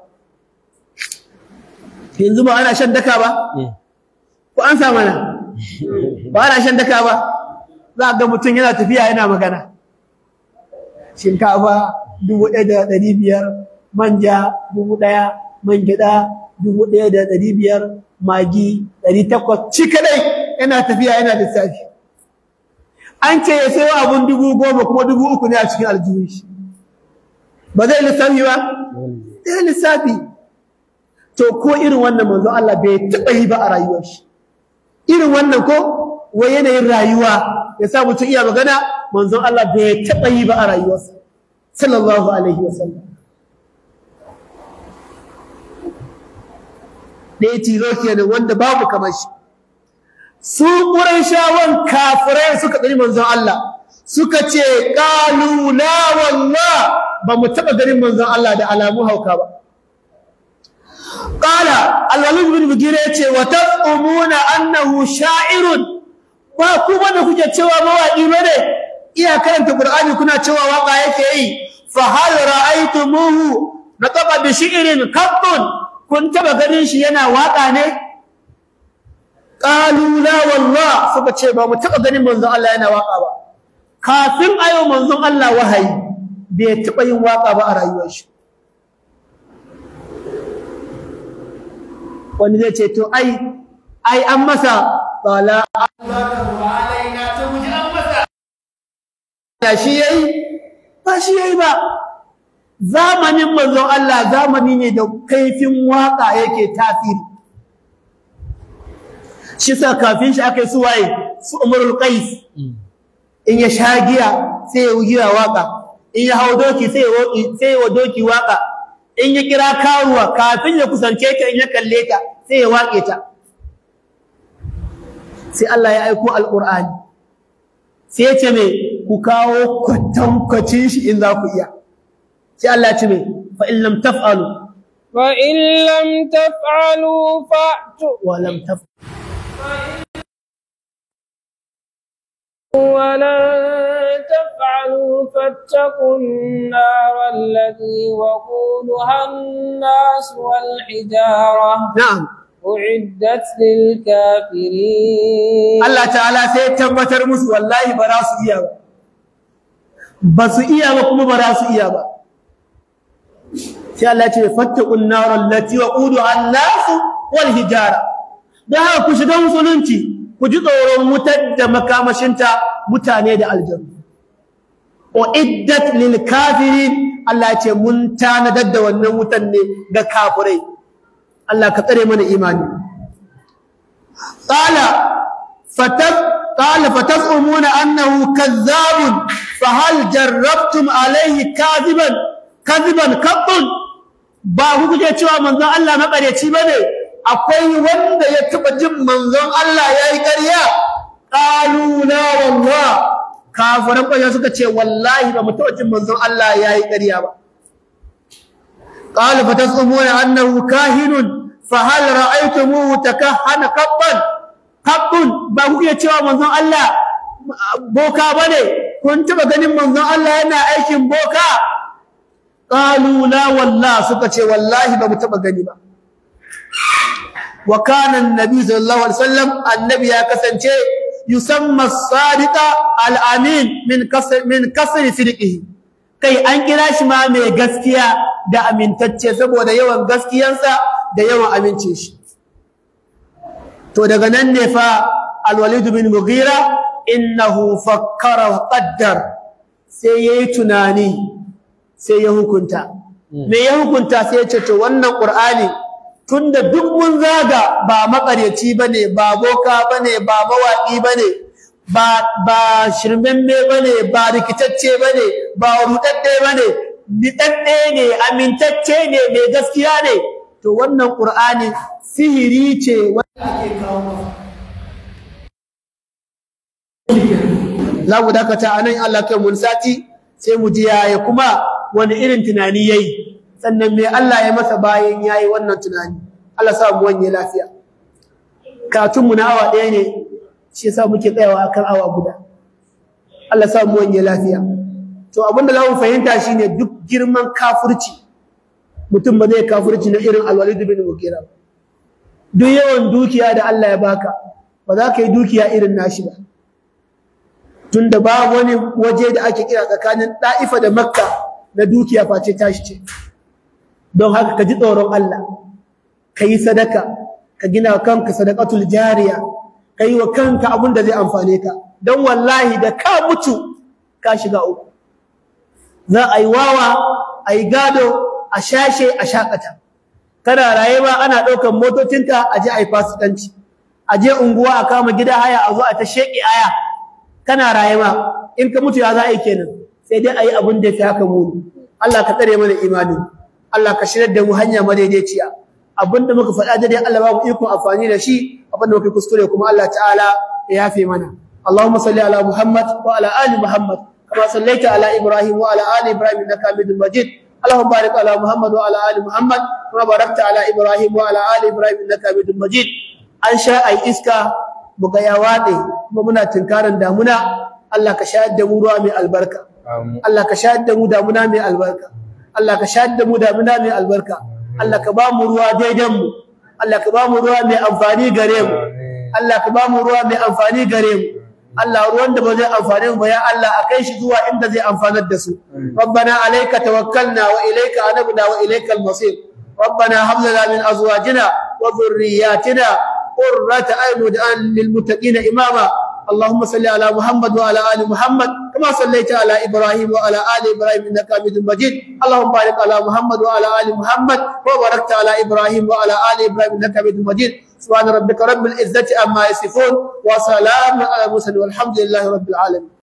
Speaker 1: yanzu ba ana shan daka ba ko an sa mana ba ana shan daka ba za ga mutum yana tafiya yana magana shinkafa dubu ɗaya da ɗari biyar manja dubu ɗaya man gyaɗa dubu ɗaya da ɗari biyar magi ɗari takwas shi kaɗai yana tafiya yana lissafi an ce ya sayo abun dubu goma kuma dubu uku ne a cikin aljihun shi ba zai lissafi ba zai lissafi to ko irin wannan manzo Allah bai taɓa yi ba a rayuwar shi irin wannan ko wai yanayin rayuwa ya sa mutum iya magana manzon Allah bai taɓa yi ba a rayuwarsa sallallahu alaihi wasallam ɗaya tilo kenan wanda babu kamar shi su ƙurayshawan kafirai suka ɗari manzon Allah suka ce ƙalu la wallah ba mu taɓa ganin manzon Allah da alamu hauka ba qala al-walid bin mugira yace wa taqumuna annahu sha'irun ba ku da kuke cewa mawaki bane iya karanta qur'ani kuna cewa waka yake yi fa hal ra'aytumuhu nataqa bi shi'rin qattun kun taba ganin shi yana waka ne qalu la wallah suka ce ba mu taba ganin manzon Allah yana waka ba kafin ayo manzon Allah wahayi bai taba yin waka ba a rayuwar shi wani zai ce to ai ai an masa bala ya shi yayi ba shi yayi ba zamanin manzon Allah zamani ne da kaifin waka yake tasiri shi sa kafin shi aka yi su waye su umarul qais in ya sha giya sai ya giya waka in ya hau doki sai ya sai ya doki waka in ya kira karuwa kafin ya kusance ta in ya kalle ta sai ya wake ta sai Allah ya aiko alqur'ani sai ya ce me ku kawo kwatankwacin shi in za ku iya sai Allah ya ce me fa in lam taf'alu
Speaker 2: fa in lam taf'alu fa'tu
Speaker 1: wa lam taf'alu
Speaker 2: ولن تفعلوا فاتقوا النار التي وقودها الناس والحجارة
Speaker 1: na'am
Speaker 2: أعدت للكافرين
Speaker 1: Allah ta'ala sai ya tabbatar musu wallahi ba za su iya ba ba su iya ba kuma ba za su iya ba sai Allah ya ce fattaqun nar allati waquduha an-nas wal hijara dan haka ku shiga musulunci ku ji tsoron wutar da makamashinta mutane da aljannu uiddat lil kafirin Allah ya ce mun tanadar da wannan wutan ne ga kafirai Allah ka tsare mana imani qala fatab qala fatazumuna annahu kazzabun fahal jarrabtum alayhi kadiban kadiban qattun ba ku kuje cewa manzon Allah makareci bane akwai wanda ya taba jin manzon Allah yayi ƙarya qalu la wallah kafiran kwaya suka ce wallahi ba mu taba jin manzon Allah yayi ƙarya ba qala fatazumuna annahu kahinun fahal ra'aytumuhu takahhana qabban qabbun ba ku iya cewa manzon Allah boka bane kun taba ganin manzon Allah yana aikin boka qalu la wallah suka ce wallahi ba mu taba gani ba wa kana annabi sallallahu alaihi wasallam annabi ya kasance yusamma as-sadiqa al-amin min kasr min kasr sidqihi kai an kira shi ma mai gaskiya da amintacce saboda yawan gaskiyansa da yawan amincin shi to daga nan ne fa al-walid bin mughira innahu fakkara wa qaddar sai yayi tunani sai ya hukunta me ya hukunta sai ya ce to wannan qur'ani tunda duk mun zaga ba makaryaci bane ba boka bane ba mawaki bane ba ba shirmemme bane ba rikitacce bane ba rudadde bane nitadde ne amintacce ne mai gaskiya ne to wannan qur'ani sihiri ce wanda ake kawo masa za mu dakata a nan Allah kai mun sati sai mu ji yaya kuma wani irin tunani yayi sannan me Allah ya masa bayan yayi wannan tunani Allah sa mu wanye lafiya katun mu na awa ɗaya ne shi yasa muke tsayawa akan awa guda Allah sa mu wanye lafiya to abinda za mu fahimta shine duk girman kafirci mutum ba zai kafirci na irin Al-Walid bin Mughira duk yawan dukiya da Allah ya baka ba za ka yi dukiya irin nashi ba tunda babu wani waje da ake kira tsakanin Daifa da Makka na dukiya face tashi ce don haka ka ji tsoron Allah ka yi sadaka ka gina kanka sadaqatul jariya ka yi wa kanka abin da zai amfane ka don wallahi da ka mutu ka shiga uku za a yi wawa a yi gado a shashe a shakata kana rayuwa ana ɗaukar motocinka a je a yi fasikanci a je unguwa a kama gida haya a zo a ta sheƙi aya kana rayuwa in ka mutu ya za a yi kenan sai dai a yi abin da fi haka muni Allah ka tsare mana imani Allah ka shirar da mu hanya madaidaiciya abin da muka faɗa dai Allah ba mu iko amfani da shi abin da muka kuskure kuma Allah ta'ala ya yafe mana Allahumma salli ala Muhammad wa ala ali Muhammad kama sallaita ala Ibrahim wa ala ali Ibrahim innaka Hamidum Majid اللهم بارك على محمد وعلى ال محمد كما باركت على ابراهيم وعلى ال ابراهيم انك حميد مجيد an sha ai iska mu ga ya wade kuma muna tinkarin damuna Allah ka shayar da mu ruwa mai albarka Allah ka shayar da mu damuna mai albarka Allah ka shayar da mu damuna mai albarka Allah ka ba mu ruwa daidan mu Allah ka ba mu ruwa mai amfani gare mu Allah ka ba mu ruwa mai amfani gare mu Allah ruwan da ba zai amfane mu ba ya Allah akai shi zuwa inda zai amfanar da su rabbana alayka tawakkalna wa ilayka anabna wa ilaykal masir rabbana hab lana min azwajina wa dhurriyyatina qurrata a'yun waj'alna lil muttaqina imama اللهم صل على محمد وعلى ال محمد كما صليت على ابراهيم وعلى ال ابراهيم انك حميد مجيد اللهم بارك على محمد وعلى ال محمد وباركت على ابراهيم وعلى ال ابراهيم انك حميد مجيد سبحان ربك رب العزه عما يصفون وسلام على المرسلين والحمد لله رب العالمين